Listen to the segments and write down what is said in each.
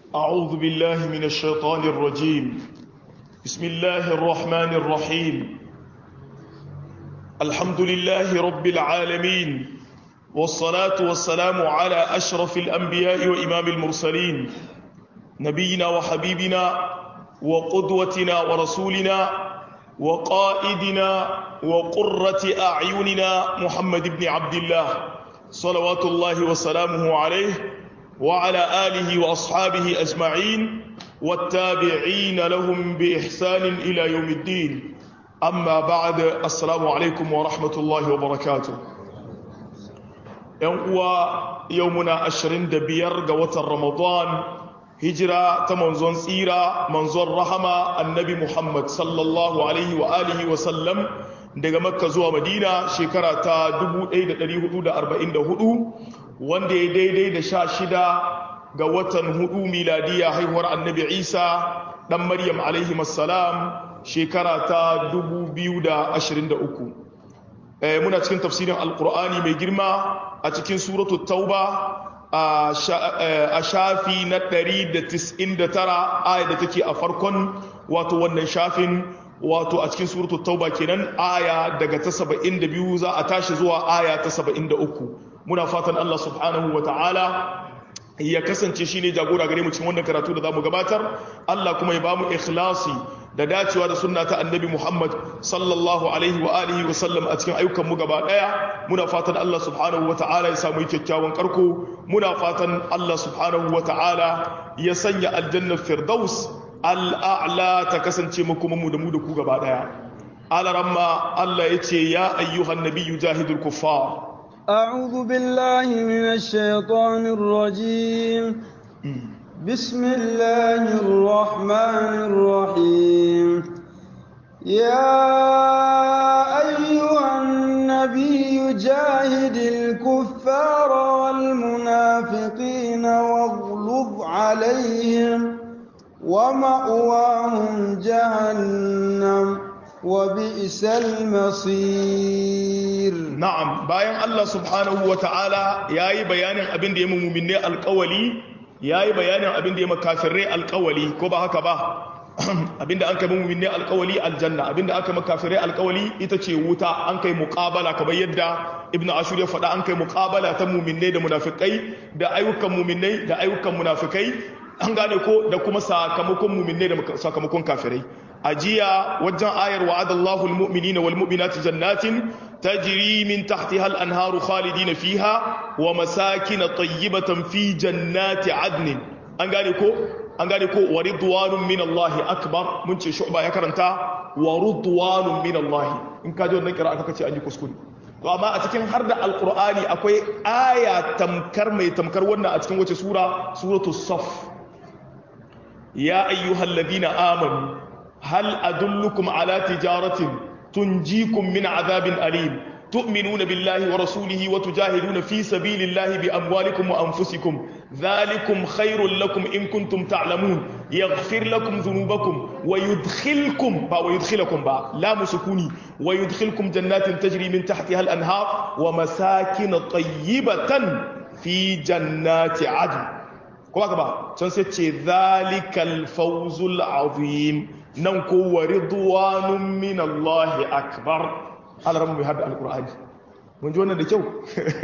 أعوذ بالله من الشيطان الرجيم بسم الله الرحمن الرحيم الحمد لله رب العالمين والصلاة والسلام على أشرف الأنبياء وإمام المرسلين نبينا وحبيبنا وقدوتنا ورسولنا وقائدنا وقرة أعيننا محمد بن عبد الله صلوات الله وسلامه عليه وعلى آله وأصحابه أجمعين والتابعين لهم بإحسان إلى يوم الدين أما بعد السلام عليكم ورحمة الله وبركاته ينقوى يومنا أشرين دبير قوة رمضان هجرة تمنزون سيرة منزون رحمة النبي محمد صلى الله عليه وآله وسلم daga makka zuwa madina shekara ta 1444 wanda ya daidai da sha shida ga watan hudu miladiya haihuwar annabi isa dan maryam alaihi masalam shekara ta 2023 muna cikin tafsirin alkur'ani mai girma a cikin suratu tauba a shafi na 199 aya da take a farkon wato wannan shafin wato a cikin suratu tauba kenan aya daga ta 72 za a tashi zuwa aya ta 73 muna fatan Allah subhanahu wa ta'ala ya kasance shi ne jagora gare mu cikin wannan karatu da za mu gabatar Allah kuma ya ba mu ikhlasi da dacewa da sunna ta annabi Muhammad sallallahu alaihi wa alihi wa sallam a cikin ayyukan mu gaba daya muna fatan Allah subhanahu wa ta'ala ya samu kyakkyawan karko muna fatan Allah subhanahu wa ta'ala ya sanya aljanna firdaus al'a'la ta kasance makomanmu da mu da ku gaba daya alaramma Allah ya ce ya ayyuhan nabiyyu jahidul kuffar أعوذ بالله من الشيطان الرجيم بسم الله الرحمن الرحيم يا أيها النبي جاهد الكفار والمنافقين واغلظ عليهم ومأواهم جهنم وبئس المصير نعم bayan Allah subhanahu wataala yayi bayanin abin da ya mu'minne alƙawali yayi bayanin abin da ya makafirai alƙawali ko ba haka ba abinda an kai mu'minne alƙawali aljanna abinda aka makafirai alƙawali ita ce wuta an kai muqabala kamar yadda ibnu ashur ya faɗa an kai muqabala ta mu'minne da munafikai da ayyukan mu'minai da ayyukan munafikai an gane ko da kuma sakamakon mu'minne da sakamakon kafirai ajiya wajen ayar wa'adallahu almu'minina walmu'minati jannatin tajri min tahtiha al-anharu khalidina fiha wa masakin tayyibatan fi jannati adnin an gane ko an gane ko wa ridwanun min Allah akbar mun ce shu'ba ya karanta wa ridwanun min Allah in ka ji wannan kira aka ce an yi kuskure to amma a cikin har da alqur'ani akwai aya tamkar mai tamkar wannan a cikin wace sura suratul saf ya ayyuhalladhina amanu هل أدلكم على تجارة تنجيكم من عذاب أليم تؤمنون بالله ورسوله وتجاهدون في سبيل الله بأموالكم وأنفسكم ذلكم خير لكم إن كنتم تعلمون يغفر لكم ذنوبكم ويدخلكم با ويدخلكم با لا مسكوني ويدخلكم جنات تجري من تحتها الأنهار ومساكن طيبة في جنات عدن kuma ka ba can sai ce zalikal fawzul azim nan ko wa ridwanun min Allah akbar alramu mai hada alqur'ani mun ji wannan da kyau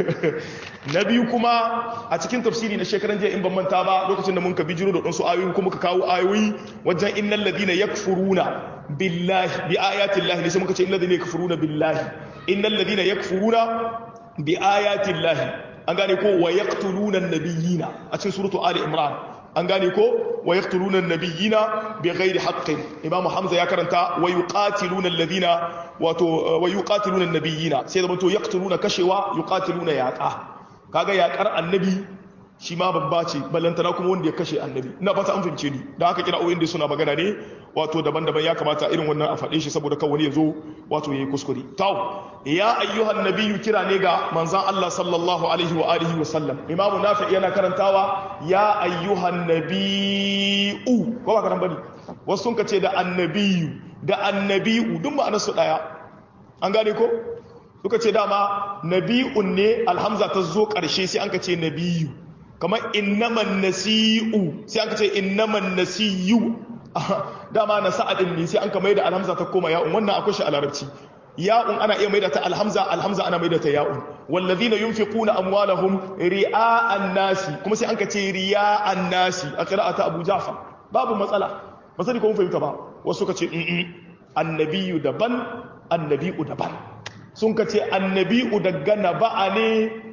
na biyu kuma a cikin tafsiri na shekaran jiya in ban manta ba lokacin da mun ka bijiro da ɗansu ayoyi kuma ka kawo ayoyi wajen innal ladina yakfuruna billahi bi ayati llahi sai muka ce innal ladina yakfuruna billahi innal ladina yakfuruna bi ayati llahi an gane ko wa yaqtuluna an-nabiyina a cikin suratu ali imran an gane ko wa yaqtuluna an-nabiyina bighairi haqqin imam hamza ya karanta wa yuqatiluna alladhina wato wa yuqatiluna an-nabiyina sai da to yaqtuluna kashewa yuqatiluna yaqa kaga yaqar annabi shi ma babba ce ballantana kuma wanda ya kashe annabi ina fata an fahimce ni da haka kira oyin da suna magana ne wato daban-daban ya kamata irin wannan a faɗe shi saboda kan wani ya zo wato ya yi kuskure tau ya ayyuhan nabiyyu kira ne ga manzan Allah sallallahu alaihi wa alihi wa sallam imamu nafi yana karantawa ya ayyuhan nabiyyu ko ba karan bane wasu sun kace da annabiyu da annabiyu duk ma'anar su daya an gane ko suka ce dama nabi'un ne alhamza ta zo ƙarshe sai an ka ce nabiyu kamar innaman nasi'u sai aka ce innaman nasiyu dama na sa'adin ne sai an ka maida alhamza ta koma ya'un wannan akwai shi a larabci ya'un ana iya maida ta alhamza alhamza ana maida ta ya'un wallazina yunfiquna amwalahum ri'a'an nasi kuma sai an ka ce riya'an nasi a qira'ata Abu Ja'far babu matsala ba sani ko mun fahimta ba wasu ka ce annabiyu daban annabi'u daban sun ka ce annabi'u daga naba'a ne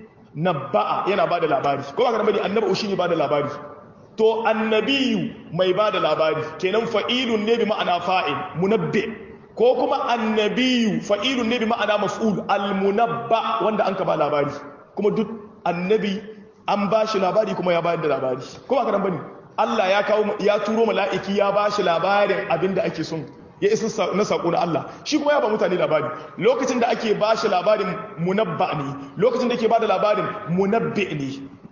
naba'a yana bada labari ko ba ka bane annabu shi ne bada labari to annabiyu mai bada labari kenan fa'ilun ne bi ma'ana fa'il munabbi ko kuma annabiyu fa'ilun ne bi ma'ana maf'ul almunabba wanda an ka ba labari kuma duk annabi an ba shi labari kuma ya bayar da labari ko ba ka bane Allah ya kawo ya turo mala'iki ya ba shi labarin abinda ake son ya isa na saƙo na Allah shi kuma ya ba mutane labari lokacin da ake ba shi labarin munabba ne lokacin da ke ba da labarin munabbi ne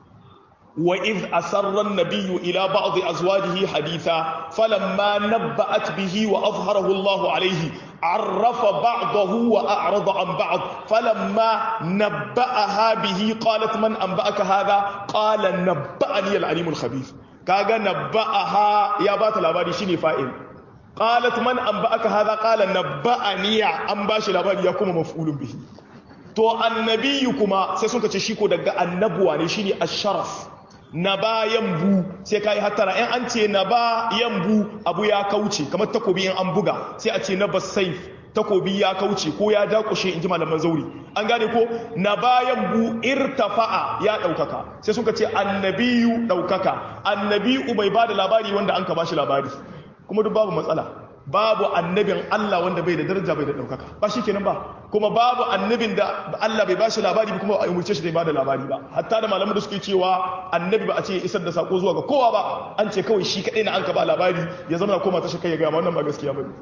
wa iz asarra nabiyyu ila ba'd azwajihi haditha falamma nabba'at bihi wa azharahu Allah alayhi arrafa ba'dahu wa a'rada an ba'd falamma nabba'aha bihi qalat man anba'aka hadha qala nabba'ani al-alim al-khabir kaga nabba'aha ya bata labari shine fa'il qalat man anba'aka hadha qala nabba'ani an bashi labari ya kuma maf'ulun bihi to annabiyu kuma sai suka ce shi ko daga annabuwa ne shine asharaf naba yambu sai kai hattara in an ce naba yambu abu ya kauce kamar takobi in an buga sai a ce naba saif takobi ya kauce ko ya dakushe in ji malaman zauri an gane ko na bayan bu irtafa'a ya daukaka sai suka ce annabiyu daukaka annabiyu mai bada labari wanda an ka bashi labari kuma duk babu matsala babu annabin Allah wanda bai da daraja bai da daukaka ba kenan ba kuma babu annabin da Allah bai bashi labari kuma a umurce shi da bada labari ba hatta da malaman da suke cewa annabi ba a ce isar da sako zuwa ga kowa ba an ce kawai shi kadai na an ka ba labari ya zama koma ta shi kai ya ga wannan ba gaskiya bane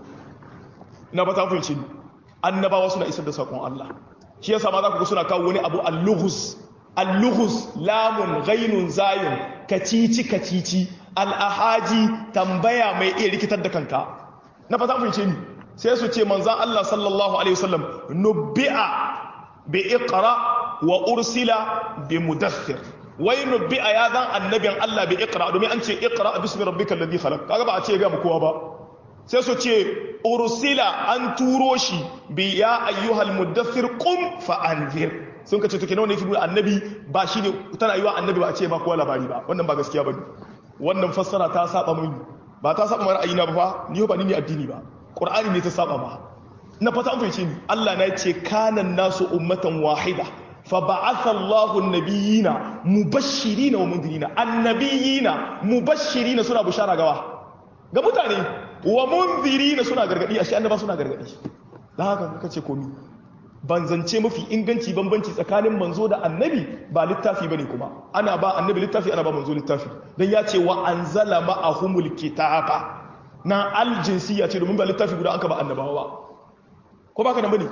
na ba ta fahimci ni annabawa suna isar da sakon Allah shi yasa ma za ku ga suna kawo wani abu al-lughus al-lughus lamun ghainun zayun kacici kacici al-ahaji tambaya mai iya rikitar da kanka na fata fahimce ni sai su ce manzan Allah sallallahu alaihi wasallam nubbi'a bi iqra wa ursila bi mudaththir wai nubbi'a ya zan annabin Allah bi iqra domin an ce iqra bismi rabbikal ladhi khalaq kaga ba a ce ga mu kowa ba sai su ce ursila an turo shi bi ya ayyuhal mudaththir qum fa anzir sun kace to kenan ne kibu annabi ba shi ne tana yiwa annabi ba a ce ba kowa labari ba wannan ba gaskiya bane wannan fassara ta saba mini ba ta saba mara ayina ba fa ni ba ni ne addini ba qur'ani ne ta saba ba na fata an fahimce ni Allah na ce kanan nasu ummatan wahida fa ba'atha Allahu an-nabiyina mubashshirina wa mundirina annabiyina mubashshirina suna bushara gawa ga mutane wa mundirina suna gargadi ashe annaba suna gargadi dan haka kace komi ban zance mafi inganci bambanci tsakanin manzo da annabi ba littafi bane kuma ana ba annabi littafi ana ba manzo littafi dan ya ce wa anzala ma'ahumul kitaba na aljinsiya ce domin ba littafi guda aka ba annabawa ba ko baka nan bane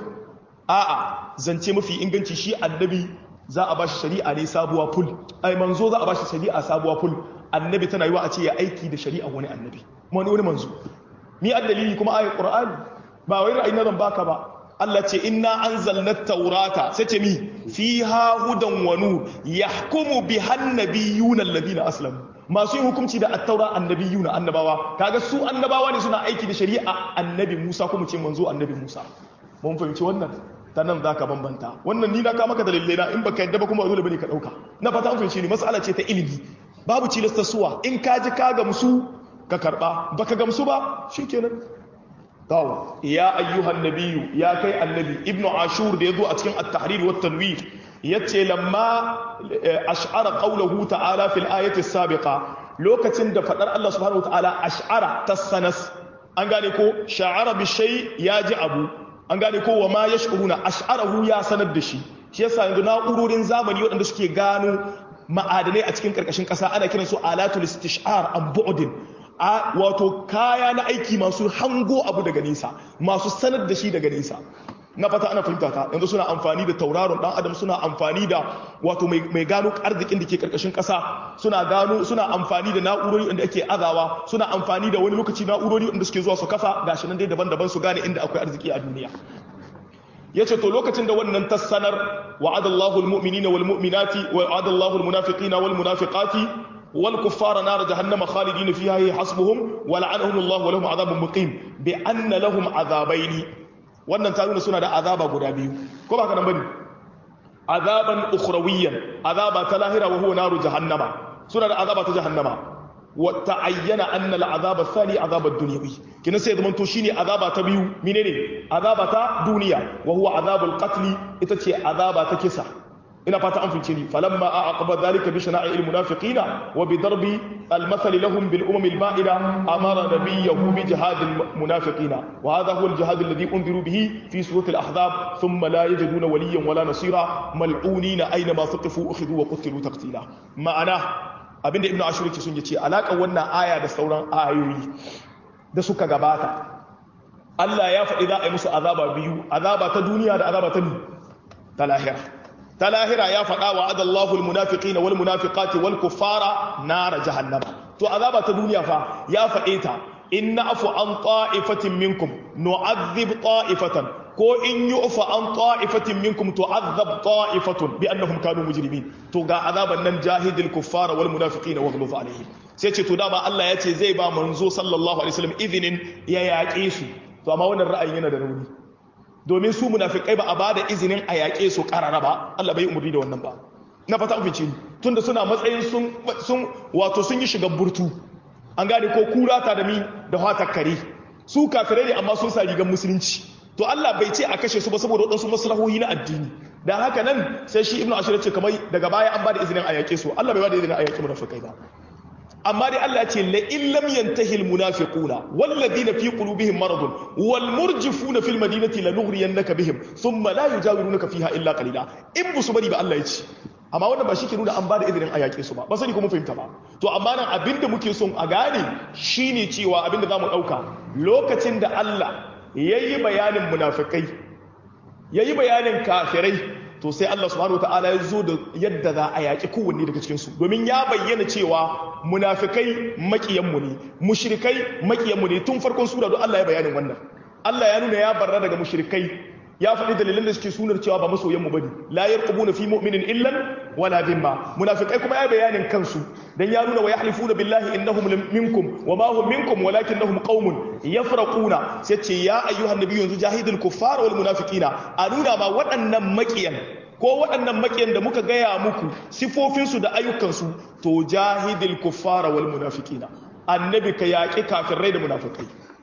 a'a zance mafi inganci shi annabi za a bashi shari'a ne sabuwa ful ai manzo za a bashi shari'a sabuwa ful annabi tana yiwa a ce ya aiki da shari'a wani annabi wani wani manzo ni addalili kuma ayat qur'ani ba wai ra'ayin zan baka ba Allah ce inna anzalna taurata sai ce mi fiha hudan wa nur yahkumu biha annabiyuna alladhina aslamu masu yin hukunci da at-taura annabiyuna annabawa kaga su annabawa ne suna aiki da shari'a annabi Musa kuma ce manzo annabi Musa mun fahimci wannan ta nan zaka bambanta wannan ni na ka maka dalilai na in baka yadda ba kuma dole bane ka dauka na fata an fahimci ni mas'ala ce ta ilimi babu cilasta suwa in ka ji ka gamsu ka karba baka gamsu ba shikenan tawo ya ayyuhan nabiyyu ya kai annabi ibnu ashur da yazo a cikin at-tahrir wa tanwir yace lamma ash'ara qawluhu ta'ala fil ayati as-sabiqa lokacin da fadar Allah subhanahu wa ta'ala ash'ara tasanas an gane ko sha'ara bi shay yaji abu an gane ko wa ma yash'uruna ash'arahu ya sanar da shi shi yasa yanzu na'urorin zamani waɗanda suke gano ma'adanai a cikin karkashin ƙasa ana kiransu alatul istish'ar an bu'din wato kaya na aiki masu hango abu daga nisa masu sanar da shi daga nisa na fata ana fahimta ta yanzu suna amfani da tauraron dan adam suna amfani da wato mai gano arzikin da ke karkashin kasa suna gano suna amfani da na'urori wanda ake azawa suna amfani da wani lokaci na'urori wanda suke zuwa su kafa gashi nan dai daban-daban su gane inda akwai arziki a duniya yace to lokacin da wannan tassanar wa'adallahu almu'minina walmu'minati wa'adallahu almunafiqina walmunafiqati والكفار نار جهنم خالدين فيها هي حسبهم ولعنهم الله ولهم عذاب مقيم بأن لهم عذابين wannan ta nuna suna da azaba guda biyu ko ba kana bane azaban ukhrawiyan azaba ta lahira wa huwa naru jahannama suna da azaba ta jahannama wa ta'ayyana anna al-azaba thani azaba ad-dunyawi kina sai zaman to shine azaba ta biyu menene azaba ta duniya wa huwa azabul qatl ita ce azaba ta kisa ina fata an fince ni falamma aqaba dhalika bi shana'i al-munafiqina wa bi darbi al-mathal lahum bil umam al-ba'ida amara nabiyyahu bi jihad al-munafiqina wa hadha huwa al-jihad alladhi unziru bihi fi surat al-ahzab thumma la yajiduna waliyyan wala nasira mal'unina aina ma thuqifu ukhidhu wa qutilu taqtila ma'ana abinda ibnu ashur yake sun yace alakan wannan aya da sauran ayoyi da suka gabata Allah ya faɗi za a yi musu azaba biyu azaba ta duniya da azaba ta ta lahira ta lahira ya faɗa wa adallahu almunafiqina wal munafiqati wal kuffara nar jahannama to azaba ta duniya fa ya faɗe ta inna afu an ta'ifatin minkum nu'adhib ta'ifatan ko in yu'fa an ta'ifatin minkum tu'adhab ta'ifatun bi annahum kanu mujrimin to ga azaban nan jahidil kuffara wal munafiqina waghluz alaihim sai ce to dama Allah ya ce zai ba manzo sallallahu alaihi wasallam izinin ya yaƙe su to amma wannan ra'ayin yana da rauni domin su munafikai ba a ba da izinin a yaƙe su ƙarara ba Allah bai umarni da wannan ba na fata an fice tunda suna matsayin sun sun wato sun yi shiga burtu an gane ko kura ta da mi da hatar kare su kafirai ne amma sun sa rigar musulunci to Allah bai ce a kashe su ba saboda waɗansu maslahohi na addini dan haka nan sai shi ibnu ashir ce kamar daga baya an ba da izinin a yaƙe su Allah bai ba da izinin a yaƙe munafikai ba amma dai Allah ce la illam yantahi almunafiquna walladhina fi qulubihim maradun wal murjifuna fil madinati lanughriyannaka bihim thumma la yujawirunaka fiha illa qalila in busu bari ba Allah ya ce amma wannan ba shi ke nuna an ba da izinin a yaƙe su ba ba sani ko mun fahimta ba to amma nan abinda muke son a gane shine cewa abinda zamu dauka lokacin da Allah yayi bayanin munafikai yayi bayanin kafirai to sai Allah subhanahu wataala ya zo da yadda za a yaƙi kowanne daga cikin su domin ya bayyana cewa munafikai makiyanmu ne mushrikai makiyanmu ne tun farkon sura don Allah ya bayanin wannan Allah ya nuna ya barra daga mushrikai ya faɗi dalilan da suke sunar cewa ba masoyan mu bane la yarqubuna fi mu'minin illan wala dhimma munafikai kuma ya bayanin kansu dan ya nuna wa yahlifuna billahi innahum minkum wa ma hum minkum walakinnahum qaumun yafraquna sai ce ya ayyuhan nabiyyu yanzu jahidul kuffara wal munafiqina a nuna ma waɗannan makiyan ko waɗannan makiyan da muka gaya muku sifofinsu da ayyukansu to jahidul kuffara wal munafiqina annabi ka yaƙi kafirai da munafikai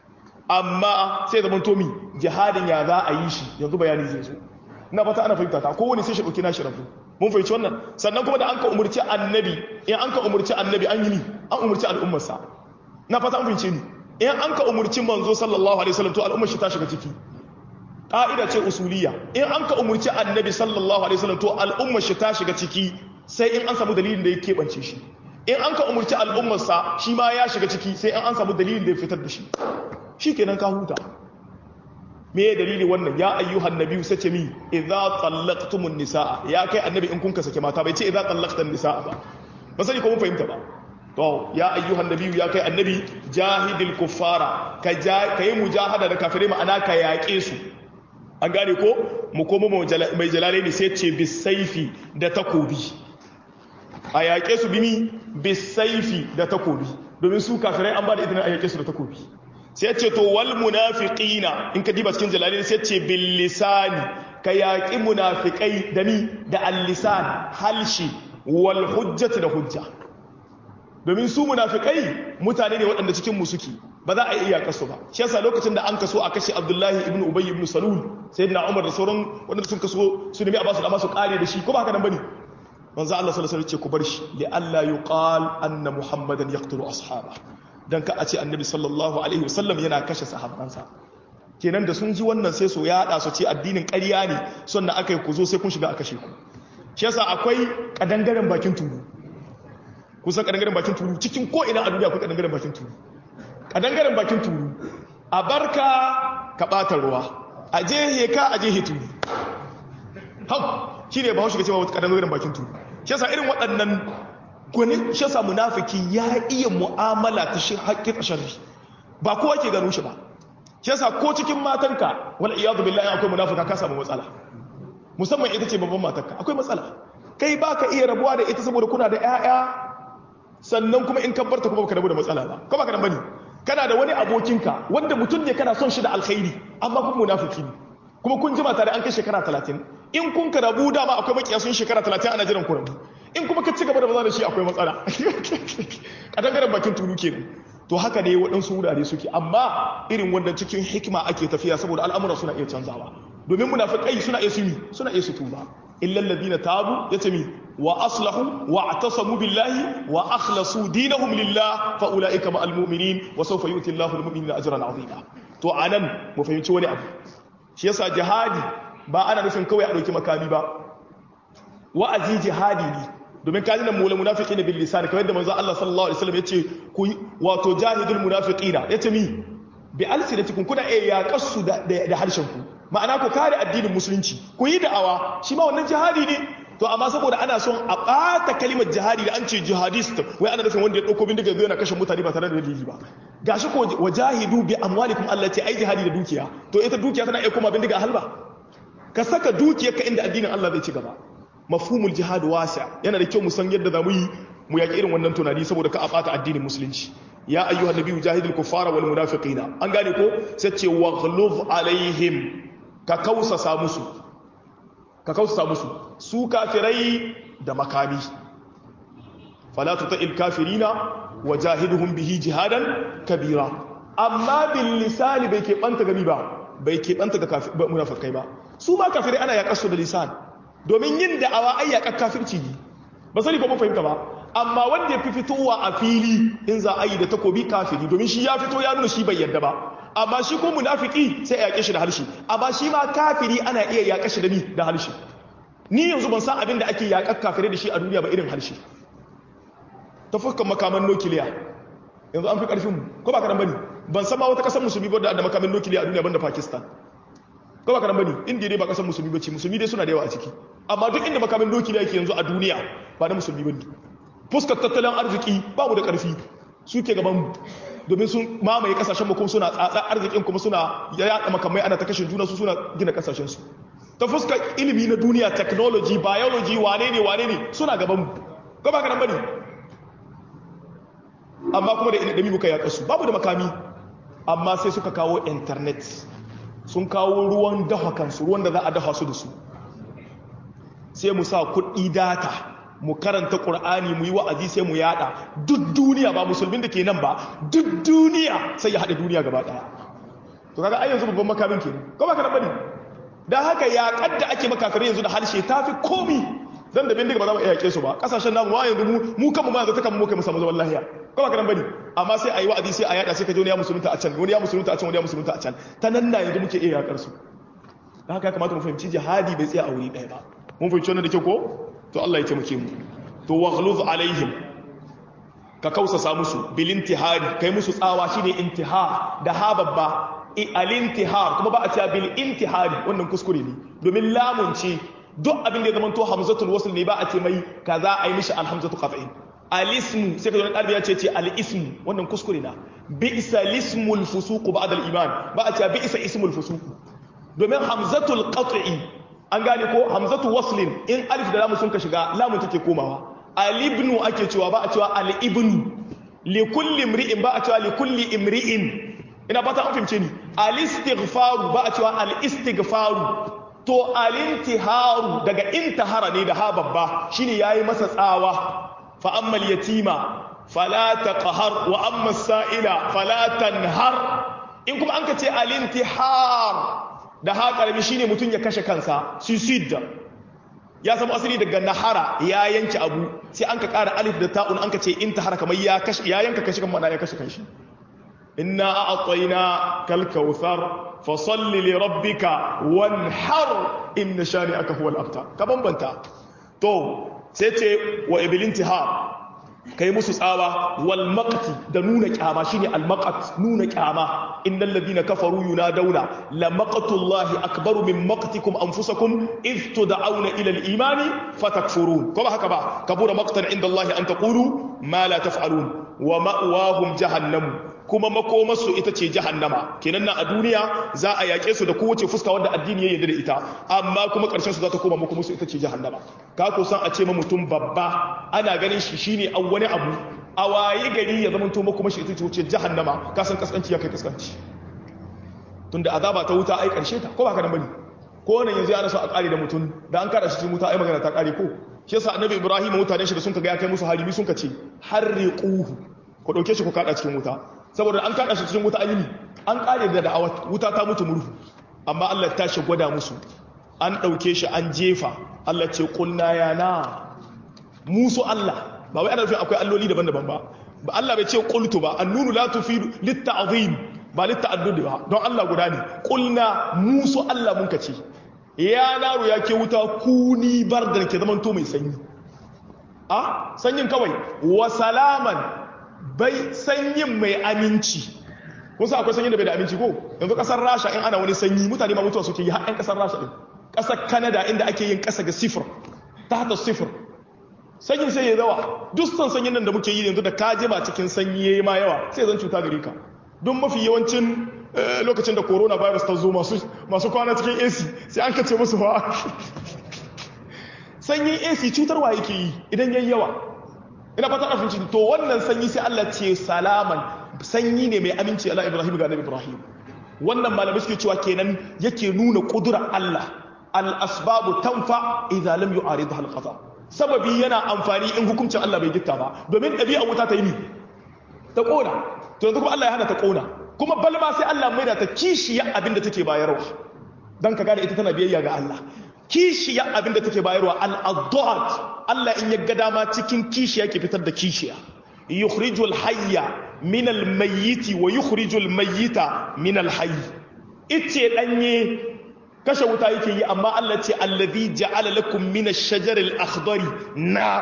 amma sai zaman tomi jihadin ya za a yi shi yanzu bayani zai zo na fata ana fahimta ta kowane sai shi ɗauki nashi rabu mun fahimci wannan sannan kuma da an ka umarci annabi in an ka umarci annabi an yi ni an umarci al'ummarsa na fata an fahimci ni in an ka umarci manzo sallallahu alaihi wasallam to al'ummar shi ta shiga ciki ƙa'ida ce usuliya in an ka umarci annabi sallallahu alaihi wasallam to al'ummar shi ta shiga ciki sai in an samu dalilin da ya keɓance shi in an ka umarci al'ummarsa shi ma ya shiga ciki sai in an samu dalilin da ya fitar da shi shi kenan ka huta me ya dalili wannan ya ayyuhan nabiyu sace mi idza tallaqtumun nisaa ya kai annabi in kun ka sake mata bai ce idza tallaqtan nisaa ba ba sani ko mun fahimta ba to ya ayyuhan nabiyu ya kai annabi jahidil kuffara ka ja kai mujahada da kafirai ma'ana ka yaƙe su an gane ko mu koma mai jalale ne sai ce bisaifi da takobi a yaƙe su bimi bisaifi da takobi domin su kafirai an ba da idinin a yaƙe su da takobi sai ce to wal munafiqina in ka diba cikin jalalin sai ce bil lisani ka yaqi munafiqai da ni da al lisan halshi wal hujjati da hujja domin su munafiqai mutane ne waɗanda cikin mu suke ba za a iya kaso ba shi yasa lokacin da an kaso a kashe Abdullahi ibn Ubay ibn Salul sayyidina Umar da sauran waɗanda sun kaso su nemi a basu da masu kare da shi ko ba haka nan bane manzo Allah sallallahu alaihi wasallam ce ku bar shi li alla yuqal anna muhammadan yaqtulu ashabahu don ka a ce annabi sallallahu alaihi wasallam yana kashe sahabbansa kenan da sun ji wannan sai su yaɗa su ce addinin ƙarya ne sannan aka yi ku zo sai kun shiga a kashe ku shi yasa akwai kadangaren bakin turu kusan kadangaren bakin turu cikin ko ina a duniya akwai kadangaren bakin turu kadangaren bakin turu a barka ka ɓata ruwa a jehe ka a jehe turu hau shi ne ba hau shiga cewa wata kadangaren bakin turu shi yasa irin waɗannan gwanin shasa munafiki ya iya mu'amala ta shi haƙƙi sharri ba kowa ke gano shi ba shi yasa ko cikin matanka wal iyadu billahi akwai munafika ka samu matsala musamman ita ce babban matarka akwai matsala kai baka iya rabuwa da ita saboda kuna da ƴaƴa sannan kuma in kabbarta kuma baka rabu da matsala ba ko baka nan bane kana da wani abokinka wanda mutum ne kana son shi da alkhairi amma kuma munafiki ne kuma kun jima tare an kai shekara 30 in kun ka rabu dama akwai makiya sun shekara 30 ana jiran ku rabu in kuma ka ci gaba da maza da shi akwai matsala a dangaren bakin tulu kenan to haka ne waɗansu wurare suke amma irin wanda cikin hikima ake tafiya saboda al'amura suna iya canzawa domin munafiqai suna iya sumi suna iya su tuba illa alladhina tabu yace mi wa aslahu wa atasamu billahi wa akhlasu dinahum lillah fa ulaika ma'al mu'minin wa sawfa yu'ti Allahu al-mu'minina ajran 'azima to anan mu fahimci wani abu shi yasa jihadi ba ana nufin kawai a dauki makami ba wa'azi jihadi ne domin kaji nan mula munafiki ne bil lisan kamar yadda manzo Allah sallallahu alaihi wasallam yace ku wato jahidul munafiqina yace mi bi alsinatikum kuna iya yaqasu da da harshen ku ma'ana ku kare addinin musulunci ku yi da'awa shi ma wannan jihadi ne to amma saboda ana son a ɓata kalimar jihadi da an ce jihadist wai ana nufin wanda ya ɗauko bindiga zai yana kashe mutane ba tare da dalili ba gashi ko wajahidu bi amwalikum Allah ce ai jihadi da dukiya to ita dukiya tana iya koma bindiga halba ka saka dukiyarka inda addinin Allah zai ci gaba mafhumul jihad wasi yana da kyau mu san yadda zamu yi mu yaki irin wannan tunani saboda ka a ɓata addinin musulunci ya ayyuhan nabiyyu jahidul kuffara wal munafiqina an gane ko sai ce waghluz alaihim ka kausasa musu ka kausasa musu su kafirai da makami fala tuta'il kafirina wajahiduhum bihi jihadan kabira amma bil lisani bai keɓanta gami ba bai keɓanta ga munafikai ba su ma kafirai ana yaƙar su da lisan domin yin da'awa ai yaƙar kafirci ne ba sani ko mun fahimta ba amma wanda ya fi fitowa a fili in za a yi da takobi kafiri domin shi ya fito ya nuna shi bai yarda ba amma shi ko munafiki sai a yaƙe shi da harshe amma shi ma kafiri ana iya yaƙa shi da ni da harshe ni yanzu ban san abin da ake yaƙar kafirai da shi a duniya ba irin harshe ta fuskan makaman nukiliya yanzu an fi ƙarfin mu ko ba karan bane ban san ma wata ƙasar musulmi ba da makaman nukiliya a duniya banda pakistan ko ba karan bane indiya dai ba ƙasar musulmi ba ce musulmi dai suna da yawa a ciki amma duk inda makaman nukiliya yake yanzu a duniya ba na musulmi bane fuskar tattalin arziki ba mu da ƙarfi suke gaban mu domin sun mamaye kasashen kuma suna tsatsa arzikin kuma suna yaɗa makamai ana ta kashe juna su suna gina kasashen su ta fuskar ilimi na duniya technology biology wane ne wane ne suna gaban mu ko ba ka nan bane amma kuma da ilimi muka yaƙa su babu da makami amma sai suka kawo internet sun kawo ruwan dafa kansu ruwan da za a dafa su da su sai mu sa kuɗi data mu karanta ƙur'ani mu yi wa'azi sai mu yada duk duniya ba musulmin da ke nan ba duk duniya sai ya haɗa duniya gaba ɗaya to kaga ai yanzu babban makamin ke ko ba ka bane dan haka ya kadda ake makakare yanzu da harshe tafi komi dan da bindiga ba za mu iya yake su ba kasashen namu ma yanzu mu mu kanmu ma yanzu ta kanmu kai mu samu zaman lafiya ko ba ka bane amma sai ayi wa'azi sai a yada sai ka je wani ya musulunta a can wani ya musulunta a can wani ya musulunta a can ta nan na yanzu muke iya yakar su dan haka ya kamata mu fahimci jihadi bai tsaya a wuri ɗaya ba mun fahimci wannan da kyau ko to Allah ya taimake mu to waghluz alaihim ka kausasa musu bil intihari kai musu tsawa shine intihar da ha babba al intihar kuma ba a cewa bil intihari wannan kuskure ne domin lamun ce duk abin da ya zama to hamzatul wasl ne ba a ce mai kaza ai mishi al hamzatu qat'in al ismu sai ka zo ɗalibi ya ce ce al ismu wannan kuskure na bi'sa lismul fusuq ba'da al iman ba a cewa bi'sa ismul fusuq domin hamzatul qat'i an gane ko hamzatu waslin in alif da lamu sun ka shiga lamun take komawa alibnu ake cewa ba a cewa alibnu li kulli imri'in ba a cewa li kulli imri'in ina fata an fahimce ni alistighfaru ba a cewa alistighfaru to alintiharu daga intihara ne da ha babba shine yayi masa tsawa fa ammal yatima fala taqhar wa amma sa'ila fala tanhar in kuma an ka ce alintihar da ha karami shine mutum ya kashe kansa suicide ya samu asali daga nahara ya yanke abu sai an ka kara alif da ta'un an ka ce in tahara kamar ya kashe ya yanka kashe kan mana ya kashe kanshi inna a'tayna kal kautsar fa salli li rabbika wanhar inna shani'aka huwal abtar ka bambanta to sai ce wa ibilintihar kai musu tsawa wal maqti da nuna kyama shine al maqat nuna kyama innal ladina kafaru yunadawna la maqtullahi akbaru min maqtikum anfusakum id tud'auna ila al imani fatakfurun kuma haka ba kabura maqtan inda Allah an taqulu ma la taf'alun wa ma'wahum jahannam kuma makomarsu ita ce jahannama kenan nan a duniya za a yaƙe su da kowace fuska wanda addini ya yarda da ita amma kuma ƙarshen su za ta koma makomarsu ita ce jahannama ka ko san a ce ma mutum babba ana ganin shi shine an wani abu a waye gari ya zama to makomar shi ita ce wuce jahannama ka san kaskanci ya kai kaskanci tunda azaba ta wuta ai ƙarshe ta ko ba ka nan bane ko nan yanzu ana so a ƙare da mutum da an kada shi cikin wuta ai magana ta ƙare ko shi yasa annabi ibrahim mutanen shi da sun kaga ya kai musu haribi sun ka ce harriquhu ku dauke shi ku kada cikin wuta saboda an kada shi cikin wuta an yi an kare da da'awa wuta ta mutu murhu amma Allah ta shi gwada musu an dauke shi an jefa Allah ce qulna ya na musu Allah ba wai ana nufin akwai alloli daban-daban ba ba Allah bai ce qultu ba annunu la tufidu litta'zim ba litta'addud ba don Allah guda ne qulna musu Allah mun ka ce ya naro ya ke wuta kuni bardan ke zaman to mai sanyi a sanyin kawai wa salaman bai sanyin mai aminci kun sa akwai sanyin da bai da aminci ko yanzu kasar rasha in ana wani sanyi mutane ma mutuwa suke yi har 'yan kasar rasha din kasar canada inda ake yin kasa ga sifir ta hata sifir sanyin sai ya zawa duk son sanyin nan da muke yi yanzu da ka jima cikin sanyi yayi ma yawa sai zan cuta gare ka don mafi yawancin lokacin da coronavirus ta zo masu kwana cikin AC sai an kace musu fa sanyin AC cutarwa yake yi idan yayi yawa ina fata a finci to wannan sanyi sai Allah ce salaman sanyi ne mai aminci ala Ibrahim ga Nabi Ibrahim wannan malamai suke cewa kenan yake nuna kudura Allah al asbabu tanfa idza lam yu'aridha al qada sababi yana amfani in hukuncin Allah bai gitta ba domin dabi'a wuta ta yi ni ta kona to yanzu kuma Allah ya hana ta kona kuma balma sai Allah mai da ta kishiya abinda take bayarwa dan ka gane ita tana biyayya ga Allah kishiya abinda take bayarwa al-adad Allah in ya ga dama cikin kishiya ke fitar da kishiya yukhrijul hayya min al-mayyit wa yukhrijul mayyita min al-hayy ice danye kashe wuta yake yi amma Allah ce allazi ja'ala lakum min ash-shajar al-akhdari nar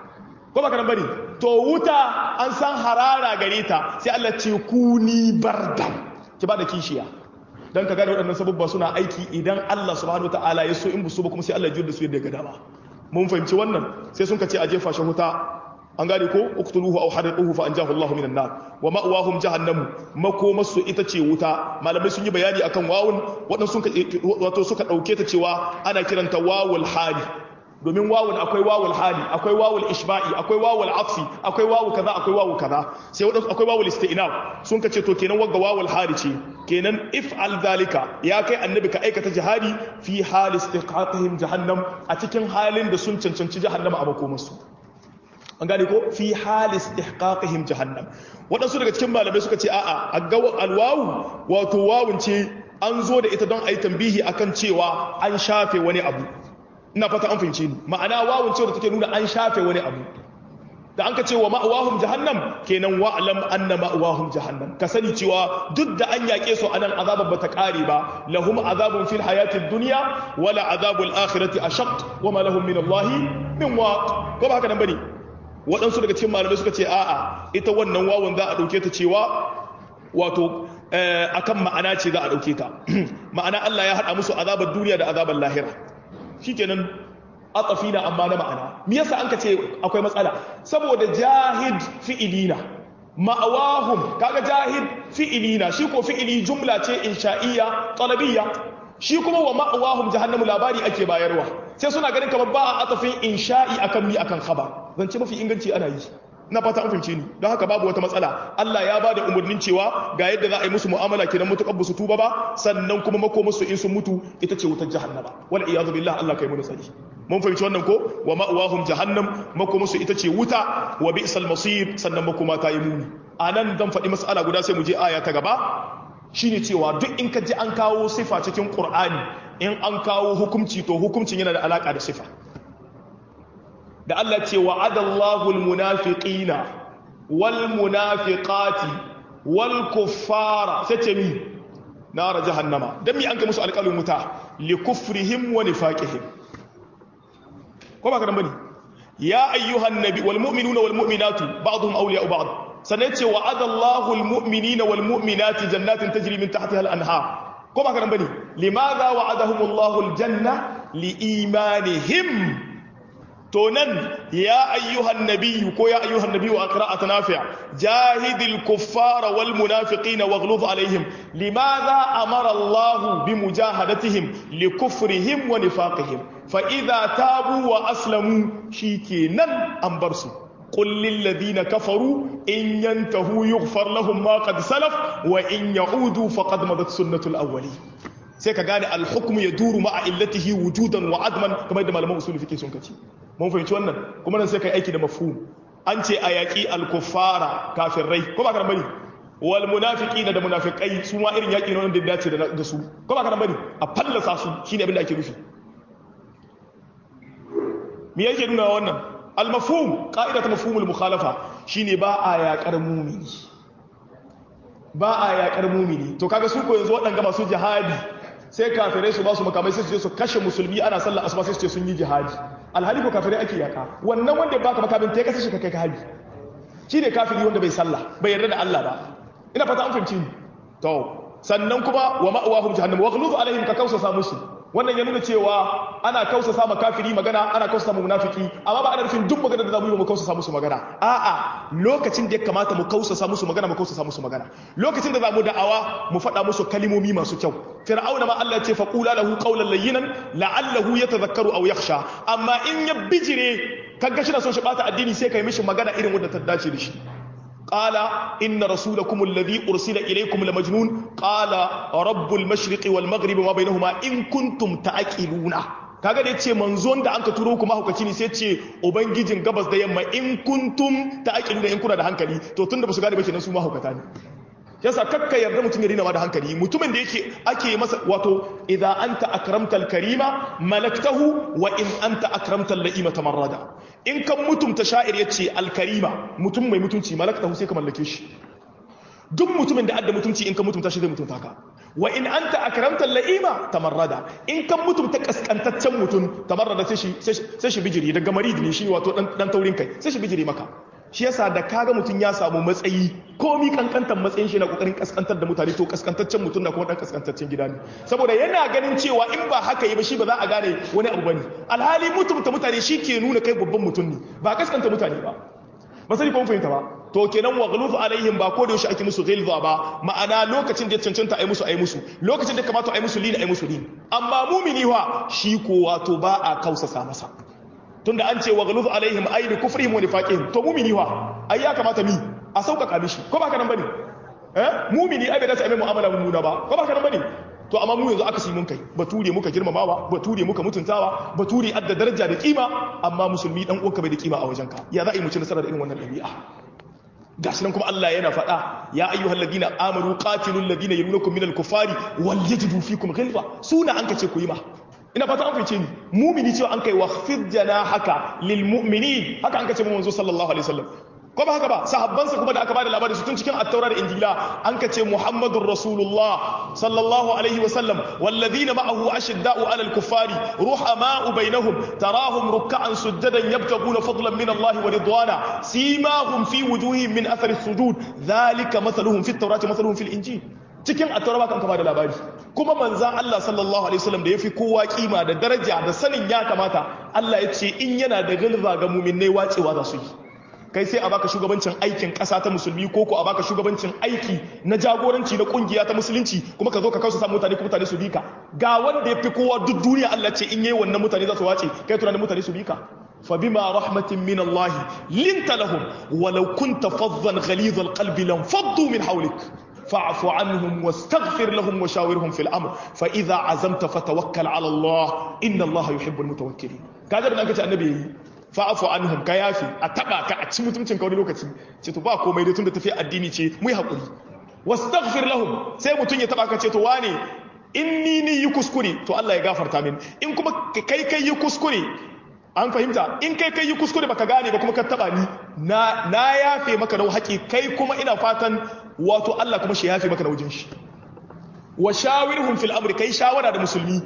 ko baka nan bane to wuta an san harara gare ta sai Allah ce kuni bardan ki ba da kishiya dan ka gane waɗannan sababba suna aiki idan Allah subhanahu wataala ya so in busu ba kuma sai Allah ya juyar da su yadda ya ga dama mun fahimci wannan sai sun ka ce a jefa shi wuta an gane ko uktuluhu aw hariquhu fa anjahu Allahu minan nar wa ma'wahum jahannamu makomasu ita ce wuta malamai sun yi bayani akan wawun waɗansu sun wato suka dauke ta cewa ana kiranta wawul hali domin wawul akwai wawul hali akwai wawul ishba'i akwai wawul atfi akwai wawu kaza akwai wawu kaza sai wadansu akwai wawul isti'nab sun kace to kenan wagga wawul hali ce kenan if'al zalika ya kai annabi ka aikata jihadi fi hal istiqaqihim jahannam a cikin halin da sun cancanci jahannama a makomarsu an gane ko fi hal istihqaqihim jahannam wadansu daga cikin malamai suka ce a'a agaw alwawu wato wawun ce an zo da ita don ayi tambihi akan cewa an shafe wani abu ina fata an fahimce ni ma'ana wawun cewa take nuna an shafe wani abu da an ka ce wa ma'awahum jahannam kenan wa'lam anna ma'awahum jahannam ka sani cewa duk da an yaƙe su anan azabar bata kare ba lahum azabun fil hayatid dunya wala azabul akhirati ashaq wa ma lahum min allahi min waq ko ba haka nan bane waɗansu daga cikin malamai suka ce a'a ita wannan wawun za a ɗauke ta cewa wato akan ma'ana ce za a ɗauke ta ma'ana Allah ya haɗa musu azabar duniya da azabar lahira shikenan atafi na amma na ma'ana me yasa an ka ce akwai matsala saboda jahid fi'ilina ma'awahum kaga jahid fi'ilina shi ko fi'ili jumla ce insha'iyya talabiyya shi kuma wa ma'awahum jahannamu labari ake bayarwa sai suna ganin kamar ba a atafin insha'i akan mi akan khabar zance mafi inganci ana yi na fata an fahimce ni don haka babu wata matsala Allah ya bada umarnin cewa ga yadda za a yi musu mu'amala kenan mutukar ba su tuba ba sannan kuma mako musu in sun mutu ita ce wutar jahannama wal iyadu billah Allah kai mu da tsari mun fahimci wannan ko wa ma'wahum jahannam mako musu ita ce wuta wa bi'sal masir sannan makoma ta yi muni anan dan faɗi mas'ala guda sai mu je aya ta gaba shine cewa duk in ka ji an kawo sifa cikin Qur'ani in an kawo hukunci to hukuncin yana da alaka da sifa da Allah ce wa'adallahu almunafiqina wal munafiqati wal kuffara sace mi nar jahannama dan mi an ga musu alƙalin wuta li kufrihim wa nifaqihim ko ba ka dan bane ya ayyuhan nabi wal mu'minuna wal mu'minatu ba'dhum awliya'u ba'd sanai ce wa'adallahu al mu'minina wal mu'minati jannatin tajri min tahtiha al anhar ko ba ka dan bane limadha wa'adahumullahu al janna li imanihim to nan ya ayyuhan nabiyyu ko ya ayyuhan nabiyyu a qira'at nafi' jahidil kuffara wal munafiqina waghluz alaihim limadha amara Allah bi mujahadatihim li kufrihim wa nifaqihim fa idha tabu wa aslamu shikenan an bar su قل للذين كفروا إن ينتهوا يغفر لهم ما قد سلف وإن يعودوا فقد مضت سنة الأولين sai ka gane alhukumu ya duru ma'a illatihi wujudan wa adman kamar da malaman usuli fike sun kaci mun fahimci wannan kuma nan sai kai aiki da mafhum an ce a yaƙi alkuffara kafirai ko ba ka bari wal munafiqina da munafiqai su ma irin yaƙi ne wanda ya dace da su ko ba ka bari a fallasa su shine abin da ake nufi me yake nuna wannan al mafhum qa'ida ta mafhumul mukhalafa shine ba a yaƙar mumini ba a yaƙar mumini to kaga su ko yanzu waɗanga masu jihadi sai kafirai su ba su makamai sai su je su kashe musulmi ana sallar asuba sai su ce sun yi jihadi alhali ko kafirai ake yaka wannan wanda ya baka makamin ta kashe shi ka kai ka haji shine kafiri wanda bai sallah bai yarda da Allah ba ina fata an fahimci ni to sannan kuma wa ma'awahum jahannam wa ghluz alaihim ka kausa musu wannan ya nuna cewa ana kausa sama kafiri magana ana kausa sama munafiki amma ba ana nufin duk magana da zamu yi mu kausa musu magana a'a lokacin da ya kamata mu kausa musu magana mu kausa musu magana lokacin da zamu da'awa mu faɗa musu kalimomi masu kyau fir'auna ma Allah ya ce faqula lahu qawlan layyinan la'allahu yatadhakkaru aw yakhsha amma in ya bijire kaga shi na son shi bata addini sai kai mishi magana irin wanda ta dace da shi قال إن رسولكم الذي أرسل إليكم لمجنون قال رب المشرق والمغرب وما بينهما إن كنتم تعقلون kaga da yace manzon da anka turo kuma hukaci ne sai ce ubangijin gabas da yamma in kuntum ta'qiluna in kuna da hankali to tunda ba su gane ba kenan su ma hukata ne yasa kakka yarda mutum ya rina ma da hankali mutumin da yake ake masa wato idza anta akramtal karima malaktahu wa in anta akramtal la'ima tamarrada in kan mutumta sha'ir yace alkarima mutum mai mutunci malaktahu sai ka mallake shi duk mutumin da adda mutunci in kan mutumta shi zai mutunta ka wa in anta akramtal la'ima tamarrada in kan mutumta kaskantaccen mutum tamarrada sai shi sai shi bijiri daga marid ne shi wato dan dan taurin kai sai shi bijiri maka shi yasa da kaga mutum ya samu matsayi komi kankantar matsayin shi na kokarin kaskantar da mutane to kaskantaccen mutum na kuma dan kaskantaccen gida ne saboda yana ganin cewa in ba haka yi ba shi ba za a gane wani abu bane alhali mutumta mutane shi ke nuna kai babban mutum ne ba kaskanta mutane ba ba sai kun fahimta ba to kenan wa ghluz alaihim ba ko da yaushe ake musu ghilza ba ma'ana lokacin da ya cancanta ai musu ai musu lokacin da kamata ai musu lin ai musu lin amma mumini wa shi ko wato ba a kausasa masa tunda an ce wa ghaluz alaihim ay li kufrihim wa nifaqihim to mumini wa ai ya kamata mi a sauƙaƙa mishi ko ba ka nan bane eh mumini ai bai dace a mai mu'amala mummuna ba ko ba ka nan bane to amma mu yanzu aka mun kai bature muka girmamawa bature muka mutuntawa bature adda daraja da kima amma musulmi dan uwanka bai da kima a wajenka ya za a yi mu ci nasara da irin wannan ɗabi'a gashi nan kuma Allah yana faɗa ya ayyuhal ladina amanu qatilul ladina yalunukum minal kuffari wal yajidu fikum ghilza suna an kace ku yi ma ina fata an fice ni mumini cewa an kai wa khfid janahaka lil mu'minin haka an kace mu manzo sallallahu alaihi wasallam ko ba haka ba sahabbansa kuma da aka bada labari su tun cikin at-taura da injila an kace muhammadur rasulullah sallallahu alaihi wasallam walladhina ma'ahu ashidda'u 'alal kuffari ruhama'u bainahum tarahum ruk'an sujadan yabtaguna fadlan min Allah wa ridwana simahum fi wujuhihim min athari as-sujud dhalika mathaluhum fi at-taurati mathaluhum fil injil cikin at-taura kan kama da labari kuma manzan Allah sallallahu alaihi wasallam da yafi kowa kima da daraja da sanin ya kamata Allah ya ce in yana da gilza ga mu'minnai wacewa za su yi kai sai a baka shugabancin aikin ƙasa ta musulmi ko ko a baka shugabancin aiki na jagoranci na kungiya ta musulunci kuma ka zo ka kausa sa mutane ko mutane su bi ka ga wanda ya fi kowa duk duniya Allah ce in yayi wannan mutane za su wace kai tunanin mutane su bi ka fa bima rahmatin min Allah linta lahum walau kunta faddan ghalidh alqalbi lam faddu min hawlik فاعف عنهم واستغفر لهم وشاورهم في الامر فاذا عزمت فتوكل على الله ان الله يحب المتوكلين kaga da kace annabi yayi fa'afu anhum ka yafi a taba ka a ci mutuncin ka wani lokaci ce to ba komai dai tunda tafi addini ce mu yi hakuri wastaghfir lahum sai mutun ya taba ka ce to wane in ni ni yi kuskure to Allah ya gafarta min in kuma kai kai yi kuskure an fahimta in kai kai yi kuskure baka gane ba kuma ka taba ni na na yafe maka da haƙi kai kuma ina fatan wato Allah kuma shi yafe maka da wajen shi wa shawirhum fil amri kai shawara da musulmi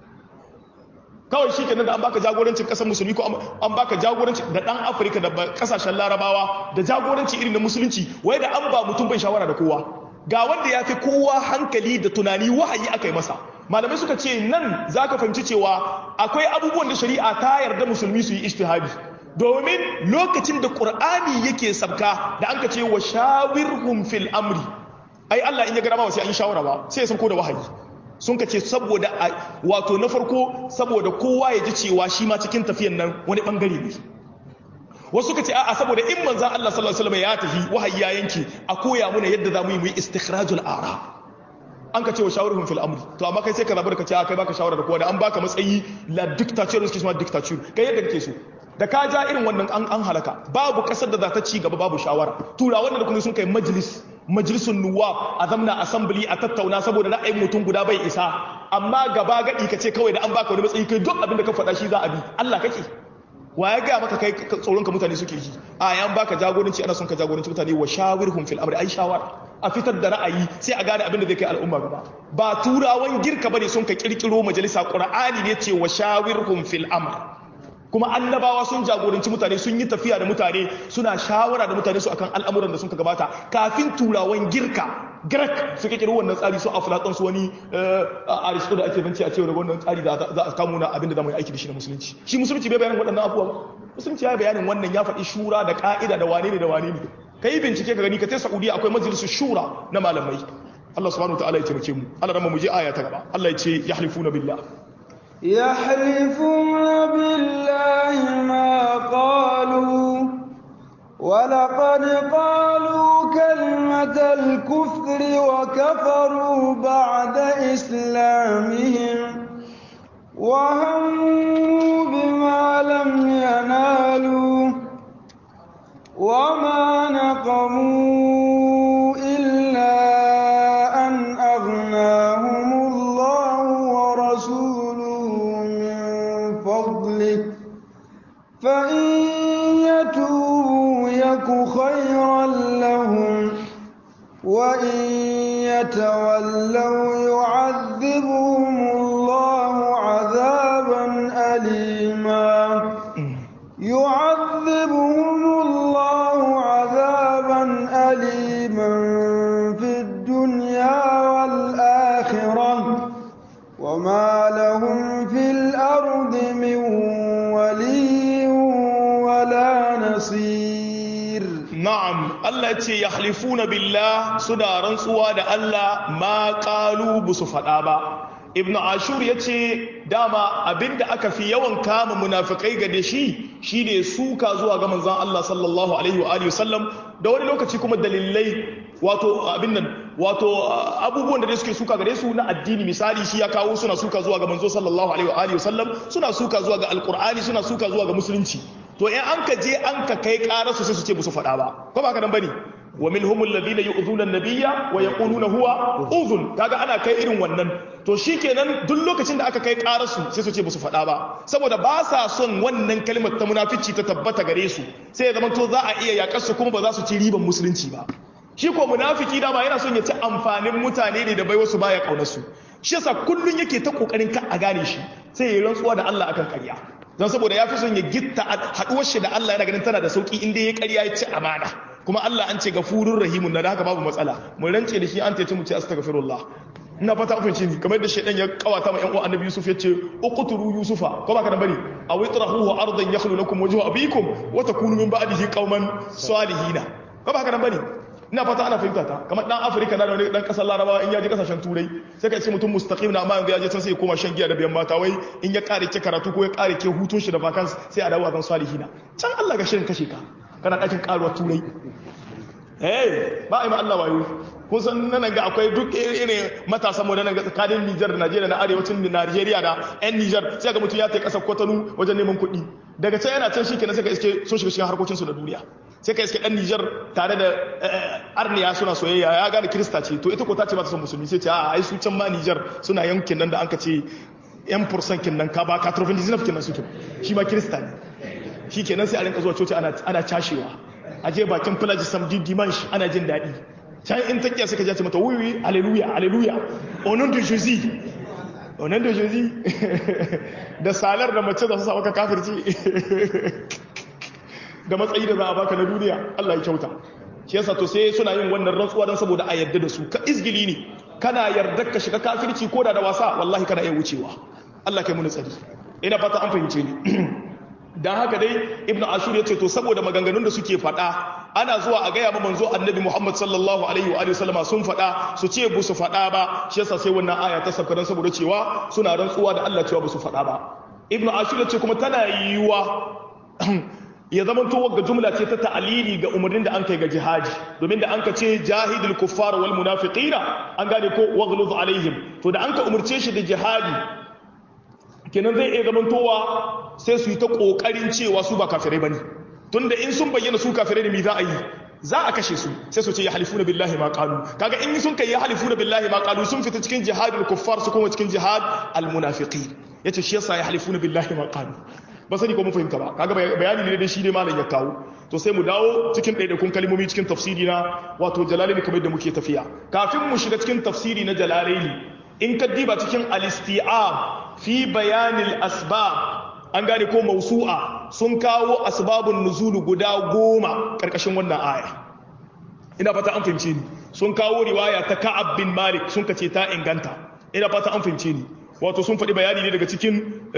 kawai shi kenan da an baka jagorancin kasar musulmi ko an baka jagoranci da dan afirka da kasashen larabawa da jagoranci irin na musulunci wai da an ba mutum bai shawara da kowa ga wanda ya fi kowa hankali da tunani wahayi aka yi masa malamai suka ce nan zaka fahimci cewa akwai abubuwan da shari'a ta yarda musulmi su yi ijtihadi domin lokacin da qur'ani yake sabka da an ka ce wa shawirhum fil amri ai Allah in ya gara ba sai an yi shawara ba sai ya sauko da wahayi sun ka ce saboda wato na farko saboda kowa ya ji cewa shi ma cikin tafiyan nan wani bangare ne wasu ka ce a'a saboda in manzan Allah sallallahu alaihi wasallam ya tafi wahayi ya yanke a koya muna yadda za mu yi mu yi istikhrajul ara an ka ce wa shawaruhum fil amri to amma kai sai ka zabar ka ce a kai baka shawara da kowa da an baka matsayi la dictature suke cewa dictature kai yadda kake so da ka ja irin wannan an an halaka babu kasar da za ta ci gaba babu shawara turawan da kuma sun kai majlis majalisun nuwa a zamna assembly a tattauna saboda ra'ayin mutum guda bai isa amma gaba gadi ka ce kawai da an baka wani matsayi kai duk abin da ka faɗa shi za a bi Allah kake wa ya gaya maka kai tsoronka mutane suke ji a yan baka jagoranci ana son ka jagoranci mutane wa shawirhum fil amri ai shawara a fitar da ra'ayi sai a gane abin da zai kai al'umma gaba ba turawan girka bane sun ka kirkiro majalisa qur'ani ne ce wa shawirhum fil amr kuma annabawa sun jagoranci mutane sun yi tafiya da mutane suna shawara da mutane su akan al'amuran da sun ka gabata kafin turawan girka Grek su kikiri wannan tsari su aflatun su wani aristo da ake banci a cewa da wannan tsari da za a kamo na abin da zamu yi aiki da shi na musulunci shi musulunci bai bayanin waɗannan abubuwa musulunci ya bayanin wannan ya faɗi shura da ka'ida da wane ne da wane ne ka yi bincike ka gani ka tai saudiya akwai majalisun shura na malamai Allah subhanahu wa ta'ala ya taimake mu Allah rama mu je aya ta gaba Allah ya ce yahlifuna billah يحلفون بالله ما قالوا ولقد قالوا كلمة الكفر وكفروا بعد إسلامهم وهموا بما لم ينالوا وما نقموا إلا أن أغناهم الله ورسوله من فضله فإن يتوبوا يك خيرا لهم وإن يتولوا يعذبهم الله عذابا أليما يعذبهم الله عذابا أليما في الدنيا والآخرة وما لهم في الأرض من ولي ولا نصير na'am Allah ya ce yahlifuna billah suna rantsuwa da Allah ma qalu busu fada ba ibnu ashur ya ce dama abinda aka fi yawan kama munafikai ga da shi shine suka zuwa ga manzon Allah sallallahu alaihi wa alihi wasallam da wani lokaci kuma dalilai wato abin nan wato abubuwan da suke suka gare su na addini misali shi ya kawo suna suka zuwa ga manzo sallallahu alaihi wa alihi wasallam suna suka zuwa ga alqur'ani suna suka zuwa ga musulunci to in an ka je an ka kai ƙararsu sai su ce musu faɗa ba ko ba ka nan bane wa minhum alladhina yu'dhuna an-nabiyya wa yaquluna huwa udhun kaga ana kai irin wannan to shikenan duk lokacin da aka kai ƙararsu sai su ce musu faɗa ba saboda ba sa son wannan kalmar ta munafici ta tabbata gare su sai ya zama to za a iya yakar su kuma ba za su ci riban musulunci ba shi ko munafiki dama yana son ya ci amfanin mutane ne da bai wasu baya kaunar su shi yasa kullun yake ta kokarin ka a gane shi sai ya yi rantsuwa da Allah akan ƙarya don saboda ya fi son ya gitta haɗuwar shi da Allah yana ganin tana da sauƙi inda ya ƙarya ya ci amana kuma Allah an ce gafurur rahimun na da haka babu matsala mu rance da shi an taice mu ce astaghfirullah ina fata kun ni kamar da shaydan ya kawata ma yan uwan annabi Yusuf ya ce uqturu yusufa ko ba ka nan bane aw itrahuhu ardan yakhlu lakum wajhu abikum wa takunu min ba'dihi qauman salihina ko ba ka nan bane ina fata ana fahimta ta kamar dan afirka na da wani dan kasar larabawa in ya je kasashen turai sai ka ce mutum mustaqim na amma yanzu ya je can sai ya koma shan giya da biyan mata wai in ya kare ke karatu ko ya kare ke hutun shi da vacance sai a dawo a zan salihina can Allah ga shirin kashe ka kana dakin karuwa turai eh ba a yi ma Allah wayo kun san nan ga akwai duk irin matasan mu nan ga tsakanin Niger da Najeriya na arewacin Najeriya da ƴan Niger sai ga mutum ya tai kasar Kwatano wajen neman kuɗi daga can yana can shikenan sai ka iske sun shiga cikin harkokin su da duniya sai ka iske dan Niger tare da arniya suna soyayya ya gane Kirista ce to ita ko ta ce ba ta son musulmi sai ce a ai su can ma Niger suna yankin nan da an ka ce yan fursan kin nan ka ba ka trofin dizinaf kin nan suke shi ma Kirista ne shikenan sai a rinka zuwa coci ana ana cashewa a je bakin filaji samdi dimanche ana jin daɗi can in takiya suka jace mata wuyi aleluya aleluya onon de jésus onon de jésus da salar da mace za su sa maka kafirci da matsayi da za a baka na duniya Allah ya kyauta shi yasa to sai suna yin wannan rantsuwa don saboda a yadda da su ka izgili ne kana yarda ka shiga kafirci ko da da wasa wallahi kana iya wucewa Allah kai mun tsari ina fata an fahimce ni dan haka dai ibnu ashur yace to saboda maganganun da suke faɗa ana zuwa a gaya ma manzo annabi muhammad sallallahu alaihi wa alihi sallama sun faɗa su ce bu su faɗa ba shi yasa sai wannan aya ta sabka dan saboda cewa suna rantsuwa da Allah cewa bu su faɗa ba ibnu ashur yace kuma tana yiwuwa ya zama to ga jumla ce ta ta'alili ga umarnin da an kai ga jihadi domin da an ka ce jahidul kuffar wal munafiqina an gane ko waghluz alaihim to da an ka umurce shi da jihadi kenan zai iya zamantowa sai su yi ta kokarin cewa su ba kafirai bane tunda in sun bayyana su kafirai ne me za a yi za a kashe su sai su ce ya halifuna billahi ma qalu kaga in sun kai ya halifuna billahi ma qalu sun fita cikin jihadul kuffar su kuma cikin jihad al munafiqin yace shi yasa ya halifuna billahi ma qalu ba sani ko mun fahimta ba kaga bayani ne da shi ne malam ya kawo to sai mu dawo cikin ɗaiɗaikun kalmomi cikin tafsiri na wato jalalaini kamar da muke tafiya kafin mu shiga cikin tafsiri na jalalaini in ka diba cikin al-isti'ab fi bayanil asbab an gane ko mausu'a sun kawo asbabun nuzulu guda goma karkashin wannan aya ina fata an fahimce ni sun kawo riwaya ta ka'ab bin malik sun kace ta inganta ina fata an fahimce ni wato sun faɗi bayani ne daga cikin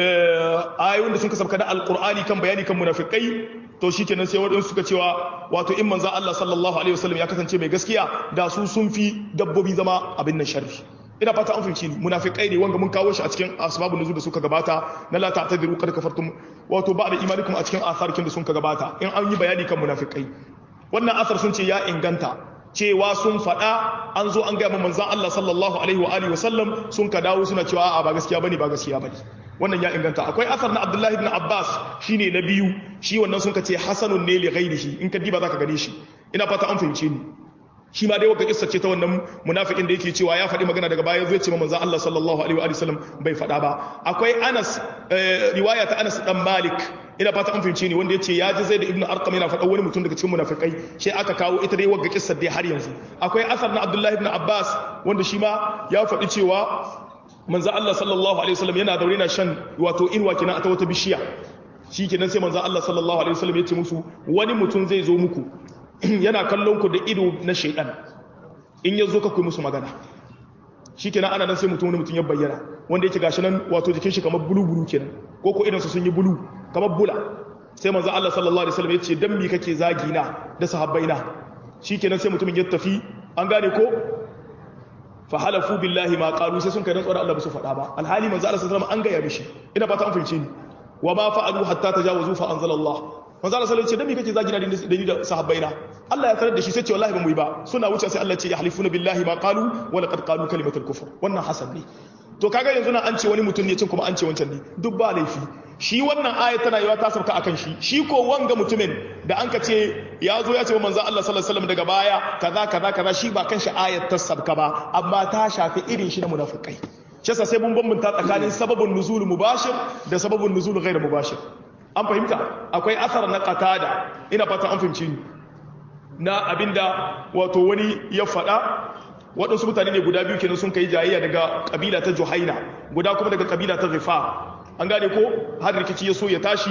ayoyin da sun kasabka da alkur'ani kan bayani kan munafikai to shi kenan sai waɗansu suka cewa wato in manzan Allah sallallahu alaihi wasallam ya kasance mai gaskiya da su sun fi dabbobi zama abin nan sharri ina fata an fahimci ni munafikai ne wanga mun kawo shi a cikin asbabun nuzul da suka gabata na la ta'tadiru kad kafartum wato ba da imanikum a cikin asarkin da sun ka gabata in an yi bayani kan munafikai wannan asar sun ce ya inganta cewa sun faɗa an zo an gaya ma manzan Allah sallallahu alaihi wa alihi wasallam sun ka dawo suna cewa a'a ba gaskiya bane ba gaskiya bane wannan ya inganta akwai asar na Abdullahi ibn Abbas shine na biyu shi wannan sun ka ce hasanun ne li ghairihi in ka diba zaka gane shi ina fata an fahimce ni shi ma dai wata kissa ce ta wannan munafikin da yake cewa ya faɗi magana daga baya zai ce ma manzan Allah sallallahu alaihi wa sallam bai faɗa ba akwai Anas riwaya ta Anas dan Malik ina fata an fahimce ni wanda ya ce ya ji zai da ibn arqam yana faɗa wani mutum daga cikin munafikai sai aka kawo ita dai wagga kissar dai har yanzu akwai asar na Abdullah ibn Abbas wanda shi ma ya faɗi cewa manzo Allah sallallahu alaihi wasallam yana daure na shan wato inwa kenan a ta wata bishiya shi kenan sai manzo Allah sallallahu alaihi wasallam ya ce musu wani mutum zai zo muku yana kallon ku da ido na shaidan in ya zo ka ku musu magana shi kenan ana nan sai mutum wani mutum ya bayyana wanda yake gashi nan wato jikin shi kamar bulu bulu kenan ko ko idan su sun yi bulu kamar bula sai manzo Allah sallallahu alaihi wasallam ya ce dan me kake zagi na da sahabbaina shikenan sai mutumin ya tafi an gane ko fa halafu billahi ma qalu sai sun kai rantsuwar Allah ba su faɗa ba alhali manzo Allah sallallahu alaihi wasallam an gaya mishi ina fata an fahimce ni wa ma fa'alu hatta tajawazu fa anzalallah manzo Allah sallallahu alaihi wasallam ce dan me kake zagi na da ni da sahabbaina Allah ya sanar da shi sai ce wallahi ba mu yi ba suna wuce sai Allah ce ya halifuna billahi ma qalu wa laqad qalu kalimatul kufr wannan hasan ne to kaga yanzu na an ce wani mutum ne cin kuma an ce wancan ne duk ba laifi shi wannan ayat tana yiwa ta sauka akan shi shi ko wanga mutumin da an ka ce ya zo ya ce wa manzo Allah sallallahu alaihi wasallam daga baya kaza kaza kaza shi ba kan shi ayat ta sabka ba amma ta shafi irin shi na munafikai shi yasa sai mun bambanta tsakanin sababun nuzul mubashir da sababun nuzul ghairu mubashir an fahimta akwai asar na qatada ina fata an fahimci ni na abinda wato wani ya faɗa waɗansu mutane ne guda biyu kenan sun kai jayayya daga kabila ta juhaina guda kuma daga kabila ta rifa an gane ko har rikici ya so ya tashi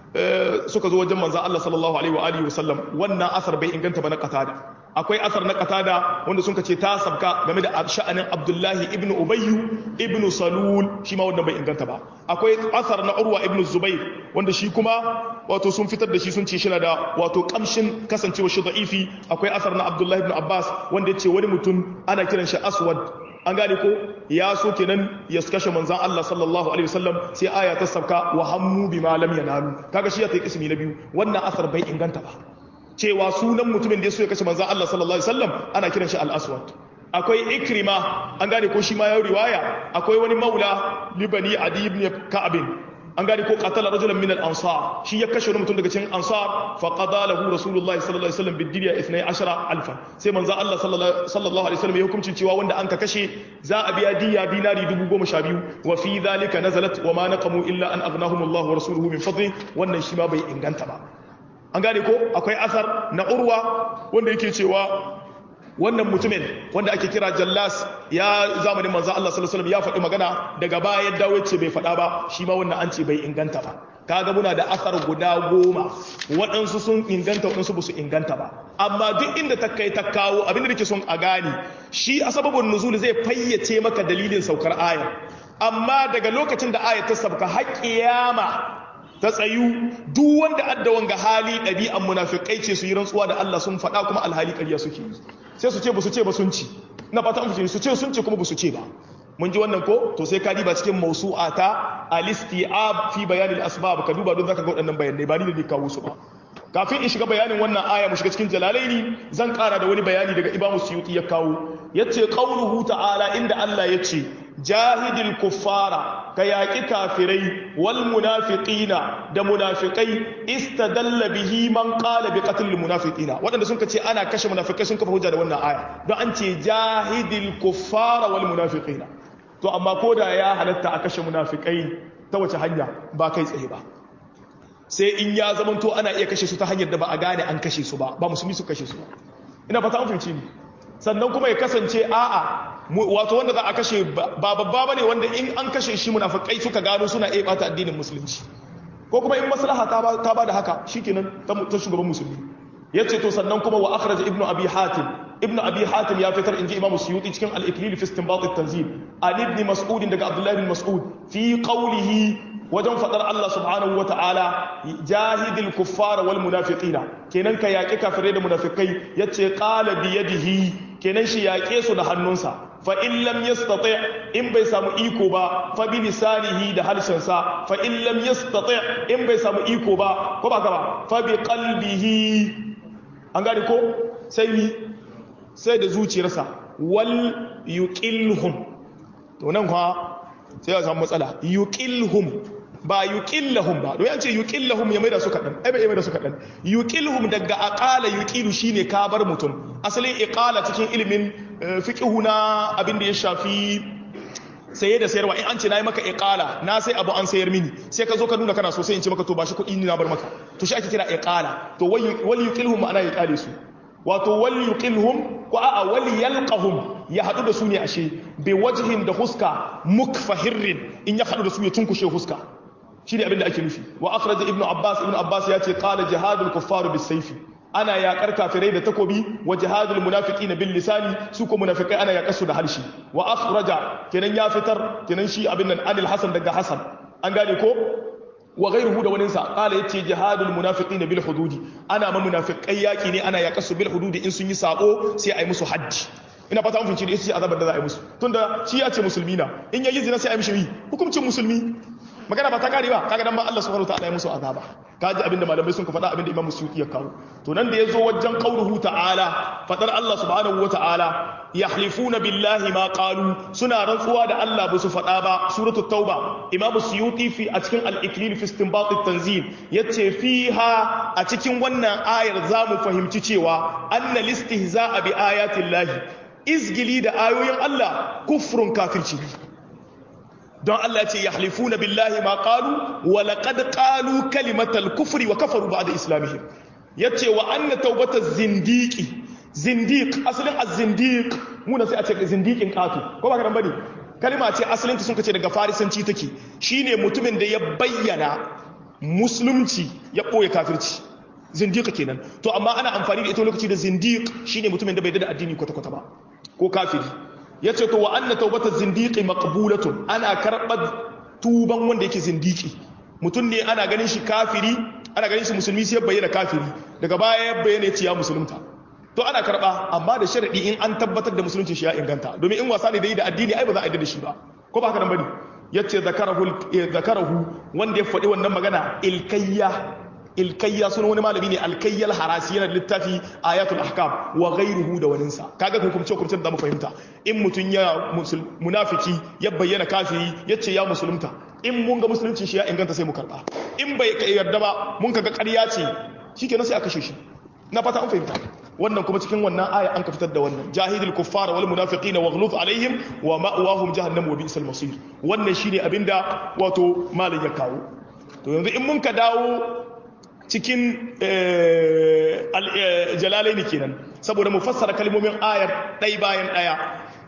suka zo wajen manzan Allah sallallahu alaihi wa alihi wasallam wannan asar bai inganta ba na qatada akwai asar na qatada wanda sun ce ta sabka game da sha'anin Abdullahi ibn Ubayy ibn Salul shi ma wannan bai inganta ba akwai asar na Urwa ibn Zubair wanda shi kuma wato sun fitar da shi sun ce shi da wato kamshin kasancewa shi da'ifi akwai asar na Abdullahi ibn Abbas wanda ya ce wani mutum ana kiran shi Aswad an gane ko ya so kenan ya kashe manzan Allah sallallahu alaihi wasallam sai aya ta sabka wa hammu bima lam yanalu kaga shi ya ta ismi na biyu wannan asar bai inganta ba cewa sunan mutumin da ya so ya kashe manzan Allah sallallahu alaihi wasallam ana kiran shi al-aswad akwai ikrima an gane ko shi ma ya riwaya akwai wani maula libani adi ibn ka'ab an gane ko qatala rajulan min al-ansar shi ya kashe wani mutum daga cikin ansar fa qada lahu rasulullahi sallallahu alaihi wasallam bidiya 12000 sai manzo Allah sallallahu alaihi wasallam ya hukunci cewa wanda an ka kashe za a biya diya dinari 12000 wa fi dhalika nazalat wa ma naqamu illa an aghnahum Allah wa rasuluhu min fadli wannan shi ma bai inganta ba an gane ko akwai asar na urwa wanda yake cewa wannan mutumin wanda ake kira jallas ya zamanin manzo Allah sallallahu alaihi wasallam ya faɗi magana daga baya ya dawo ce bai faɗa ba shi ma wannan an ce bai inganta ba kaga muna da asar guda goma waɗansu sun inganta waɗansu ba su inganta ba amma duk inda ta kai ta kawo abinda da ke son a gane shi a sababin nuzul zai fayyace maka dalilin saukar aya amma daga lokacin da aya ta sabka har kiyama ta tsayu duk wanda adda wanga hali ɗabi'an munafikai ce su yi rantsuwa da Allah sun faɗa kuma alhali ƙarya suke yi sai su ce ba su ce ba sun ci na fata an fice su ce sun ce kuma ba su ce ba mun ji wannan ko to sai ka diba cikin mawsu'a ta al-isti'ab fi bayan al-asbab ka duba don zaka ga waɗannan bayanai ba ni da ni kawo su ba kafin in shiga bayanin wannan aya mu shiga cikin jalalaini zan ƙara da wani bayani daga Imam Suyuti ya kawo yace qauluhu ta'ala inda Allah yace jahidil kuffara ka yaƙi kafirai wal munafiqina da munafiqai istadalla bihi man qala bi qatl al munafiqina waɗanda sun ce ana kashe munafikai sun kafa hujja da wannan aya don an ce jahidil kuffara wal munafiqina to amma ko da ya halatta a kashe munafikai ta wace hanya ba kai tsaye ba sai in ya zamanto ana iya kashe su ta hanyar da ba a gane an kashe su ba ba musulmi su kashe su ba ina fata an fahimci ni sannan kuma ya kasance a'a wato wanda za a kashe ba babba bane wanda in an kashe shi munafikai suka gano suna iya bata addinin musulunci ko kuma in maslaha ta ba da haka shikenan ta shugaban musulmi yace to sannan kuma wa akhraj ibnu abi hatim ibnu abi hatim ya fitar inji imamu suyuti cikin al-iklil fi istinbat at-tanzil an ibn mas'ud daga abdullahi bin mas'ud fi qawlihi wajen fadar Allah subhanahu wata'ala jahidil kuffara wal munafiqina kenan ka yaƙi kafirai da munafikai yace qala bi yadihi kenan shi yaƙe su da hannunsa fa in lam yastati in bai samu iko ba fa bi lisanihi da harshensa fa in lam yastati in bai samu iko ba ko ba ka ba fa bi qalbihi an gane ko sai ni sai da zuciyarsa wal yuqilhum to nan kwa sai ya samu matsala yuqilhum ba yuqillahum ba don yace yuqillahum ya maida su kadan ai bai maida su kadan yuqilhum daga aqala yuqilu shine ka bar mutum asalin iqala cikin ilimin fiqhu na abin da ya shafi saye da sayarwa in an ce nayi maka iqala na sai abu an sayar mini sai ka zo ka nuna kana so sai in ce maka to ba shi kuɗi ni na bar maka to shi ake kira iqala to wal yuqilhum ma'ana ya kale su wato wal yuqilhum ko a'a wal yalqahum ya hadu da su ne ashe bi wajhin da huska mukfahirrin in ya hadu da su ya tunkushe huska shine abin da ake nufi wa akhraj ibnu abbas ibnu abbas ya ce qala jihadul kuffar bis sayfi ana yaƙar kafirai da takobi wa jihadul munafiqin bil lisani su ko munafikai ana yaƙar su da harshe wa akhraja kenan ya fitar kenan shi abin nan anil hasan daga hasan an gane ko wa ghayruhu da wani sa qala yace jihadul munafiqin bil hududi ana ma munafikai yaki ne ana yaƙar su bil hududi in sun yi sako sai ai musu haddi ina fata mun finci da ita ce azabar da za a yi musu tunda shi ya ce musulmi na in yayi zina sai a yi mishi hukuncin musulmi magana ba ta kare ba kaga dan ba Allah subhanahu wataala ya musu azaba kaji abinda malamai sun ka faɗa abinda Imam Suyuti ya kawo to nan da yazo wajen qauluhu ta'ala fadar Allah subhanahu wataala yahlifuna billahi ma qalu suna rantsuwa da Allah ba su faɗa ba suratu tauba Imam Suyuti fi a cikin al-iklil fi istinbat at-tanzil yace fiha a cikin wannan ayar zamu fahimci cewa anna listihza'a bi ayati llahi izgili da ayoyin Allah kufrun kafirci don Allah ce ya halifuna billahi ma qalu wa laqad qalu kalimatal kufri wa kafaru ba'da islamihim yace wa anna tawbataz zindiqi zindiq asalin az-zindiq muna sai a ce zindiqin qatu ko ba ka dan bane kalma ce asalin ta sun kace daga farisanci take shine mutumin da ya bayyana musulunci ya boye kafirci zindiq kenan to amma ana amfani da ita lokaci da zindiq shine mutumin da bai da addini kwata-kwata ba ko kafiri ya ce to wa anna taubata zindiki maqbulatun ana karɓar tuban wanda yake zindiki mutum ne ana ganin shi kafiri ana ganin shi musulmi sai bayyana kafiri daga baya ya bayyana ya ya musulunta to ana karɓa amma da sharadi in an tabbatar da musulunci shi ya inganta domin in wasa ne da yi da addini ai ba za a yi da shi ba ko ba haka nan bane yace zakarahu zakarahu wanda ya faɗi wannan magana ilkayya ilkayya sunan wani malami ne alkayyal harasi yana da littafi ayatul ahkam wa ghayruhu da waninsa kaga hukumce hukumce da mu fahimta in mutun ya munafiki ya bayyana kafiri yace ya musulunta in mun ga musulunci shi ya inganta sai mu karba in bai yarda ba mun kaga ƙarya ce shikenan sai a kashe shi na fata an fahimta wannan kuma cikin wannan aya an ka fitar da wannan jahidul kuffara wal munafiqina waghluz alaihim wa ma'wahum jahannam wa bi'sal masir wannan shine abinda wato malam ya kawo to yanzu in mun ka dawo cikin jalalai ne kenan saboda mu fassara kalmomin ayar ɗai bayan ɗaya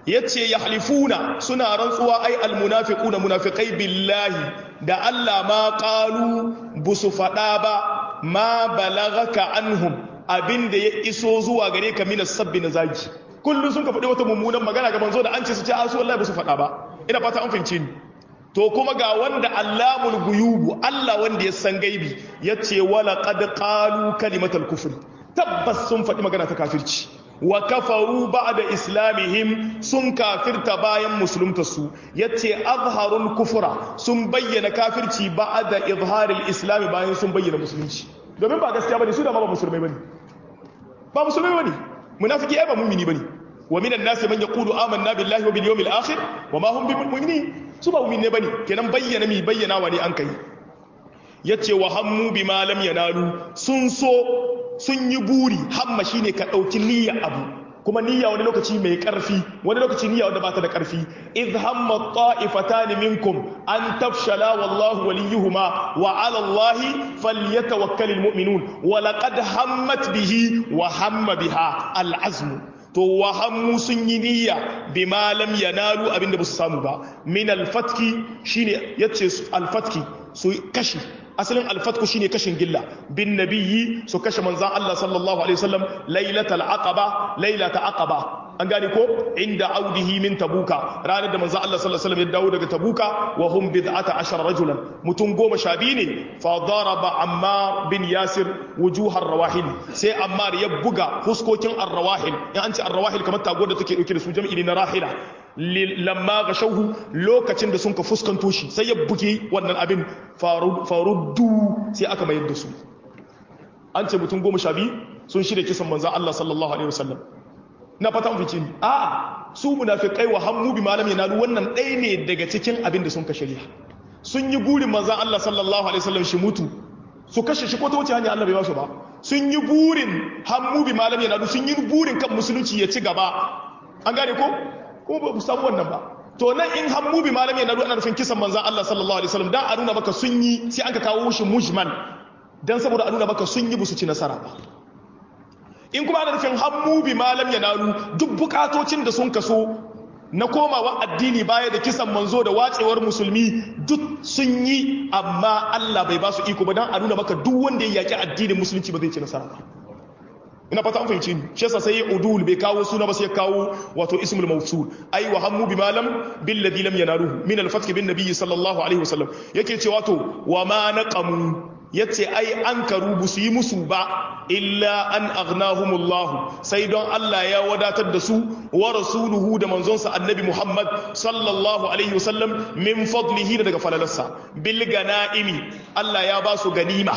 yace yahlifuna suna rantsuwa ai almunafiquna munafiqai billahi da Allah ma qalu busu fada ba ma balagaka anhum abinda ya iso zuwa gare ka minas sabbi na zagi kullun sun ka faɗi wata mummunan magana ga manzo da an ce su ce a su wallahi busu fada ba ina fata an fahimce ni to kuma ga wanda allamul guyubu Allah wanda ya san gaibi yace wala qad qalu kalimatal kufr tabbas sun faɗi magana ta kafirci wa kafaru ba'da islamihim sun kafirta bayan musuluntarsu yace azharul kufra sun bayyana kafirci ba'da izharil islam bayan sun bayyana musulunci domin ba gaskiya bane su da ma ba musulmai bane ba musulmai bane munafiki ai ba mu'mini bane wa minan nasi man yaqulu amanna billahi wa bil yawmil akhir wa ma hum bimu'minin su ba mu'mini bane kenan bayyana mi bayyana wa ne an kai yace wa hammu bima lam yanalu sun so sun yi buri hamma shine ka ɗauki niyya abu kuma niyya wani lokaci mai ƙarfi wani lokaci niyya wanda ba ta da ƙarfi idh hamma ta'ifatan minkum an tafshala wallahu waliyuhuma wa 'ala allahi falyatawakkalul mu'minun wa laqad hammat bihi wa hamma biha al-azm to wa hammu sun yi niyya bima lam yanalu abinda ba su samu ba min al-fatki shine yace al-fatki su kashi asalin alfatku shine kashin gilla bin nabiyyi su kashe manzan Allah sallallahu alaihi wasallam lailatul aqaba lailata aqaba an gane ko inda audihi min tabuka ranar da manzan Allah sallallahu alaihi wasallam ya dawo daga tabuka wa hum bid'ata ashara rajulan mutum goma sha biyu ne fa daraba ammar bin yasir wujuhar rawahil sai ammar ya buga fuskokin ar-rawahil in an ce ar-rawahil kamar tago da take dauke da su jam'i na rahila lamma ga shauhu lokacin da sun ka fuskanto shi sai ya buge wannan abin faruddu sai aka mayar da su an ce mutum goma sha biyu sun shirya kisan manzan Allah sallallahu alaihi wasallam na fata fice ni a su munafiqai wa hammu bi malam yanalu wannan ɗaya ne daga cikin abin da sun ka shirya sun yi burin manzan Allah sallallahu alaihi wasallam shi mutu su kashe shi ko ta wuce hanya Allah bai ba su ba sun yi burin hammu bi malam yanalu sun yi burin kan musulunci ya ci gaba an gane ko kuma ba samu wannan ba to nan in hammu bi malami na ana nufin kisan manzan Allah sallallahu alaihi wasallam dan a nuna maka sun yi sai an ka kawo shi mujmal dan saboda a nuna maka sun yi busu ci nasara ba in kuma ana nufin hammu bi malam ya nalu duk bukatocin da sun kaso na komawa addini baya da kisan manzo da wacewar musulmi duk sun yi amma Allah bai ba su iko ba dan a nuna maka duk wanda ya yaki addinin musulunci ba zai ci nasara ba ina fata an fahimci ni shi yasa sai udul bai kawo suna ba sai kawo wato ismul mawsul ai wa hammu bima lam bil ladhi lam yanaluhu min al fath bin nabiy sallallahu alaihi wasallam yake ce wato wa ma naqamu yace ai an karu busu yi musu ba illa an aghnahumullah sai don Allah ya wadatar da su wa rasuluhu da manzonsa annabi Muhammad sallallahu alaihi wasallam min fadlihi daga falalarsa bil ganaimi Allah ya ba su ganima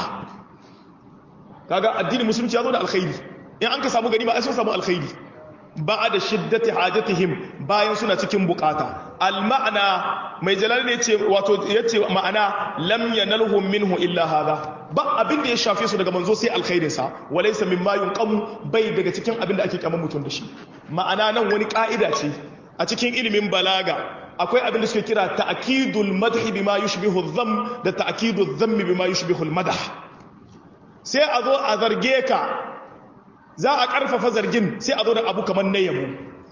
kaga addinin musulunci ya zo da alkhairi in an ka samu ganima ai sun samu alkhairi ba da shiddati hajatihim bayan suna cikin bukata alma'ana mai jalal ne ce wato yace ma'ana lam yanalhum minhu illa hadha ba abin da ya shafe su daga manzo sai alkhairin sa walaysa mimma yunqamu bai daga cikin abin da ake kyaman mutum da shi ma'ana nan wani ka'ida ce a cikin ilimin balaga akwai abin da suke kira ta'kidul madhi bima yushbihu adh-dhamm da ta'kidul dhammi bima yushbihu al-madah sai a zo a zarge ka za a ƙarfafa zargin sai a zo da abu kamar na yabo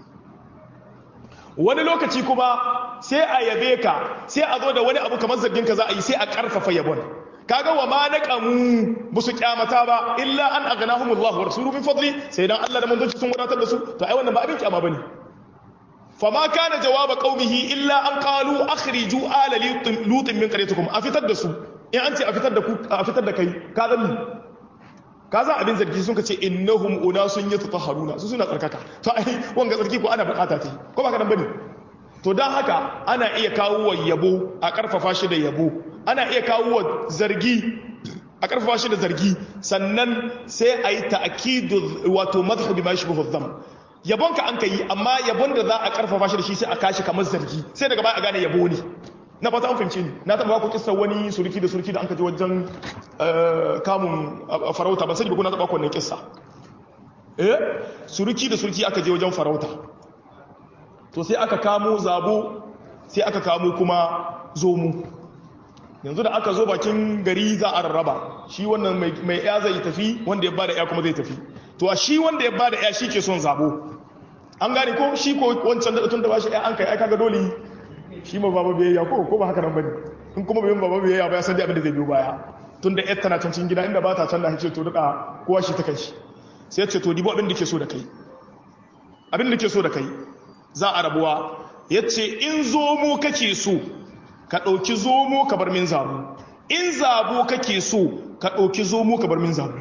wani lokaci kuma sai a yabe ka sai a zo da wani abu kamar zargin ka za a yi sai a ƙarfafa yabon kaga wa ma na ƙamu ba su kyamata ba illa an aghnahumullahu wa rasuluhu min fadli sai dan Allah da manzon sun wadatar da su to ai wannan ba abin kyama bane fama kana jawaba qaumihi illa an qalu akhriju ala lutin min qaryatikum a fitar da su in an ce a fitar da ku a fitar da kai ka zan ka za abin zargi sun ka ce innahum unasun yatatahharuna su suna tsarkaka to ai wanga tsarki ko ana bukata ta ko ba ka dan bane to dan haka ana iya kawo wa yabo a karfafa shi da yabo ana iya kawo wa zargi a karfafa shi da zargi sannan sai a yi ta'kidu wato madhu bima yashbahu dham yabon ka an kai amma yabon da za a karfafa shi da shi sai a kashi kamar zargi sai daga baya a gane yabo ne na fata an fahimce ni na taba ku kissa wani surki da surki da an kaje wajen kamun farauta ban sani ba kuna taba ku wannan kissa eh surki da surki aka je wajen farauta to sai aka kamo zabo sai aka kamo kuma zomu yanzu da aka zo bakin gari za a rarraba shi wannan mai ya zai tafi wanda ya bada ya kuma zai tafi to a shi wanda ya bada ya shi ke son zabo an gane ko shi ko wancan da tun da bashi an kai ai kaga dole shi ma baba biyayya ko ko ba haka nan bane in kuma bai baba biyayya ba ya san dai abin da zai biyo baya tun da yar tana can cikin gida inda ba ta can da ce to duka kowa shi ta kai shi sai ya ce to dibo abin da ke so da kai abin da ke so da kai za a rabuwa ya ce in zomo kake so ka ɗauki zomo ka bar min zabu in zabo kake so ka ɗauki zomo ka bar min zabu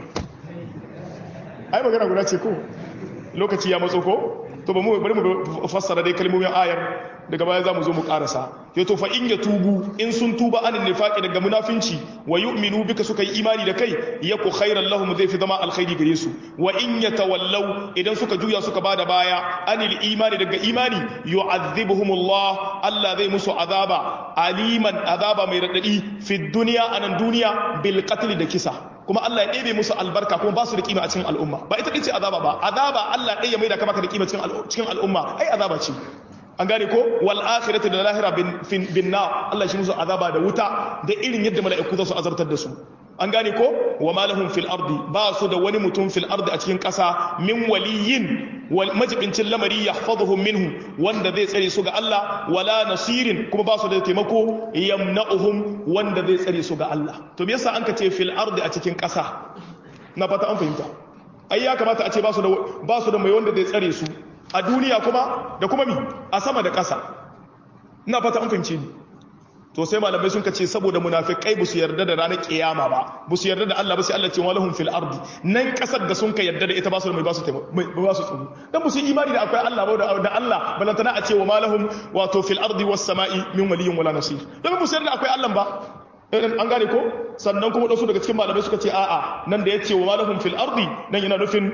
ai magana guda ce ko lokaci ya matso ko to ba mu bari mu fassara dai kalmomin ayar daga baya za mu zo mu karasa ya to fa in ya tubu in sun tuba anin nifaqi daga munafinci wa yu'minu bika suka yi imani da kai yaku khairan lahum zai fi zama alkhairi gare su wa in yatawallaw idan suka juya suka bada baya anil imani daga imani yu'adhibuhumullah Allah zai musu azaba aliman azaba mai radadi fi dunya anan duniya bil qatl da kisa kuma Allah ya ɗebe musu albarka kuma ba su da kima a cikin al'umma ba ita ce azaba ba azaba Allah ɗaya mai da kama ka da kima cikin al'umma ai azaba ce an gane ko wal akhiratu da lahira bin bin na Allah shi musu azaba da wuta da irin yadda mala'iku za su azartar da su an gane ko wa malahum fil ardi ba su da wani mutum fil ardi a cikin ƙasa min waliyin wal majibincin lamari yahfazuhum minhu wanda zai tsare su ga Allah wala nasirin kuma ba su da taimako yamna'uhum wanda zai tsare su ga Allah to me yasa an ka ce fil ardi a cikin ƙasa na fata an fahimta ai ya kamata a ce ba su da ba su da mai wanda zai tsare su a duniya kuma da kuma mi a sama da ƙasa ina fata an fahimce ni to sai malamai sun kace saboda munafikai ba su yarda da ranar kiyama ba ba su yarda da Allah ba sai Allah ce walahum fil ardi nan kasar da sun ka yarda da ita ba su da mai ba su ba su tsoro dan ba su imani da akwai Allah ba da Allah balantana a ce wa malahum wato fil ardi was sama'i min waliyyin wala nasir dan ba su yarda da akwai Allah ba an gane ko sannan kuma wasu daga cikin malamai suka ce a'a nan da yace wa malahum fil ardi nan yana nufin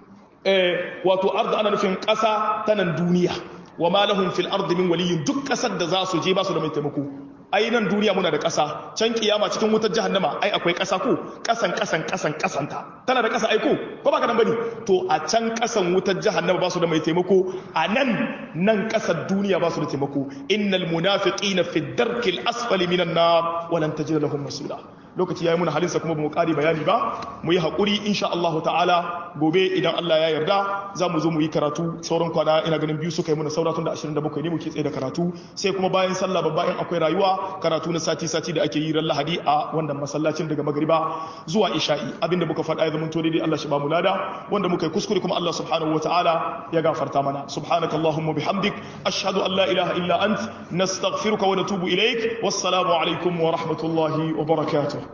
wato ardi ana nufin kasa ta nan duniya wa malahum fil ardi min waliyyin duk kasar da za su je ba su da mai taimako ai nan duniya muna da ƙasa can kiyama cikin wutar jahannama ai akwai ƙasa ko ƙasan ƙasan ƙasan ƙasanta tana da ƙasa ai ko ko baka nan bane to a can ƙasan wutar jahannama ba su da mai taimako a nan nan ƙasar duniya ba su da taimako innal munafiqina fi darkil asfali minan nar wa lan tajid lahum nasira lokaci yayi muna halinsa kuma bamu ƙari bayani ba mu yi haƙuri insha Allah ta'ala gobe idan Allah ya yarda za mu zo mu yi karatu sauran kwana ina ganin biyu suka yi muna saura tun da 27 ne muke tsaye da karatu sai kuma bayan sallah babba in akwai rayuwa karatu na sati sati da ake yi ran Lahadi a wannan masallacin daga magriba zuwa isha'i abinda muka faɗa ya zama to daidai Allah shi ba mu lada wanda muka yi kuskure kuma Allah subhanahu wa ta'ala ya gafarta mana subhanakallahumma bihamdik ashhadu an la ilaha illa ant nastaghfiruka wa natubu ilaik wassalamu alaikum wa rahmatullahi wa barakatuh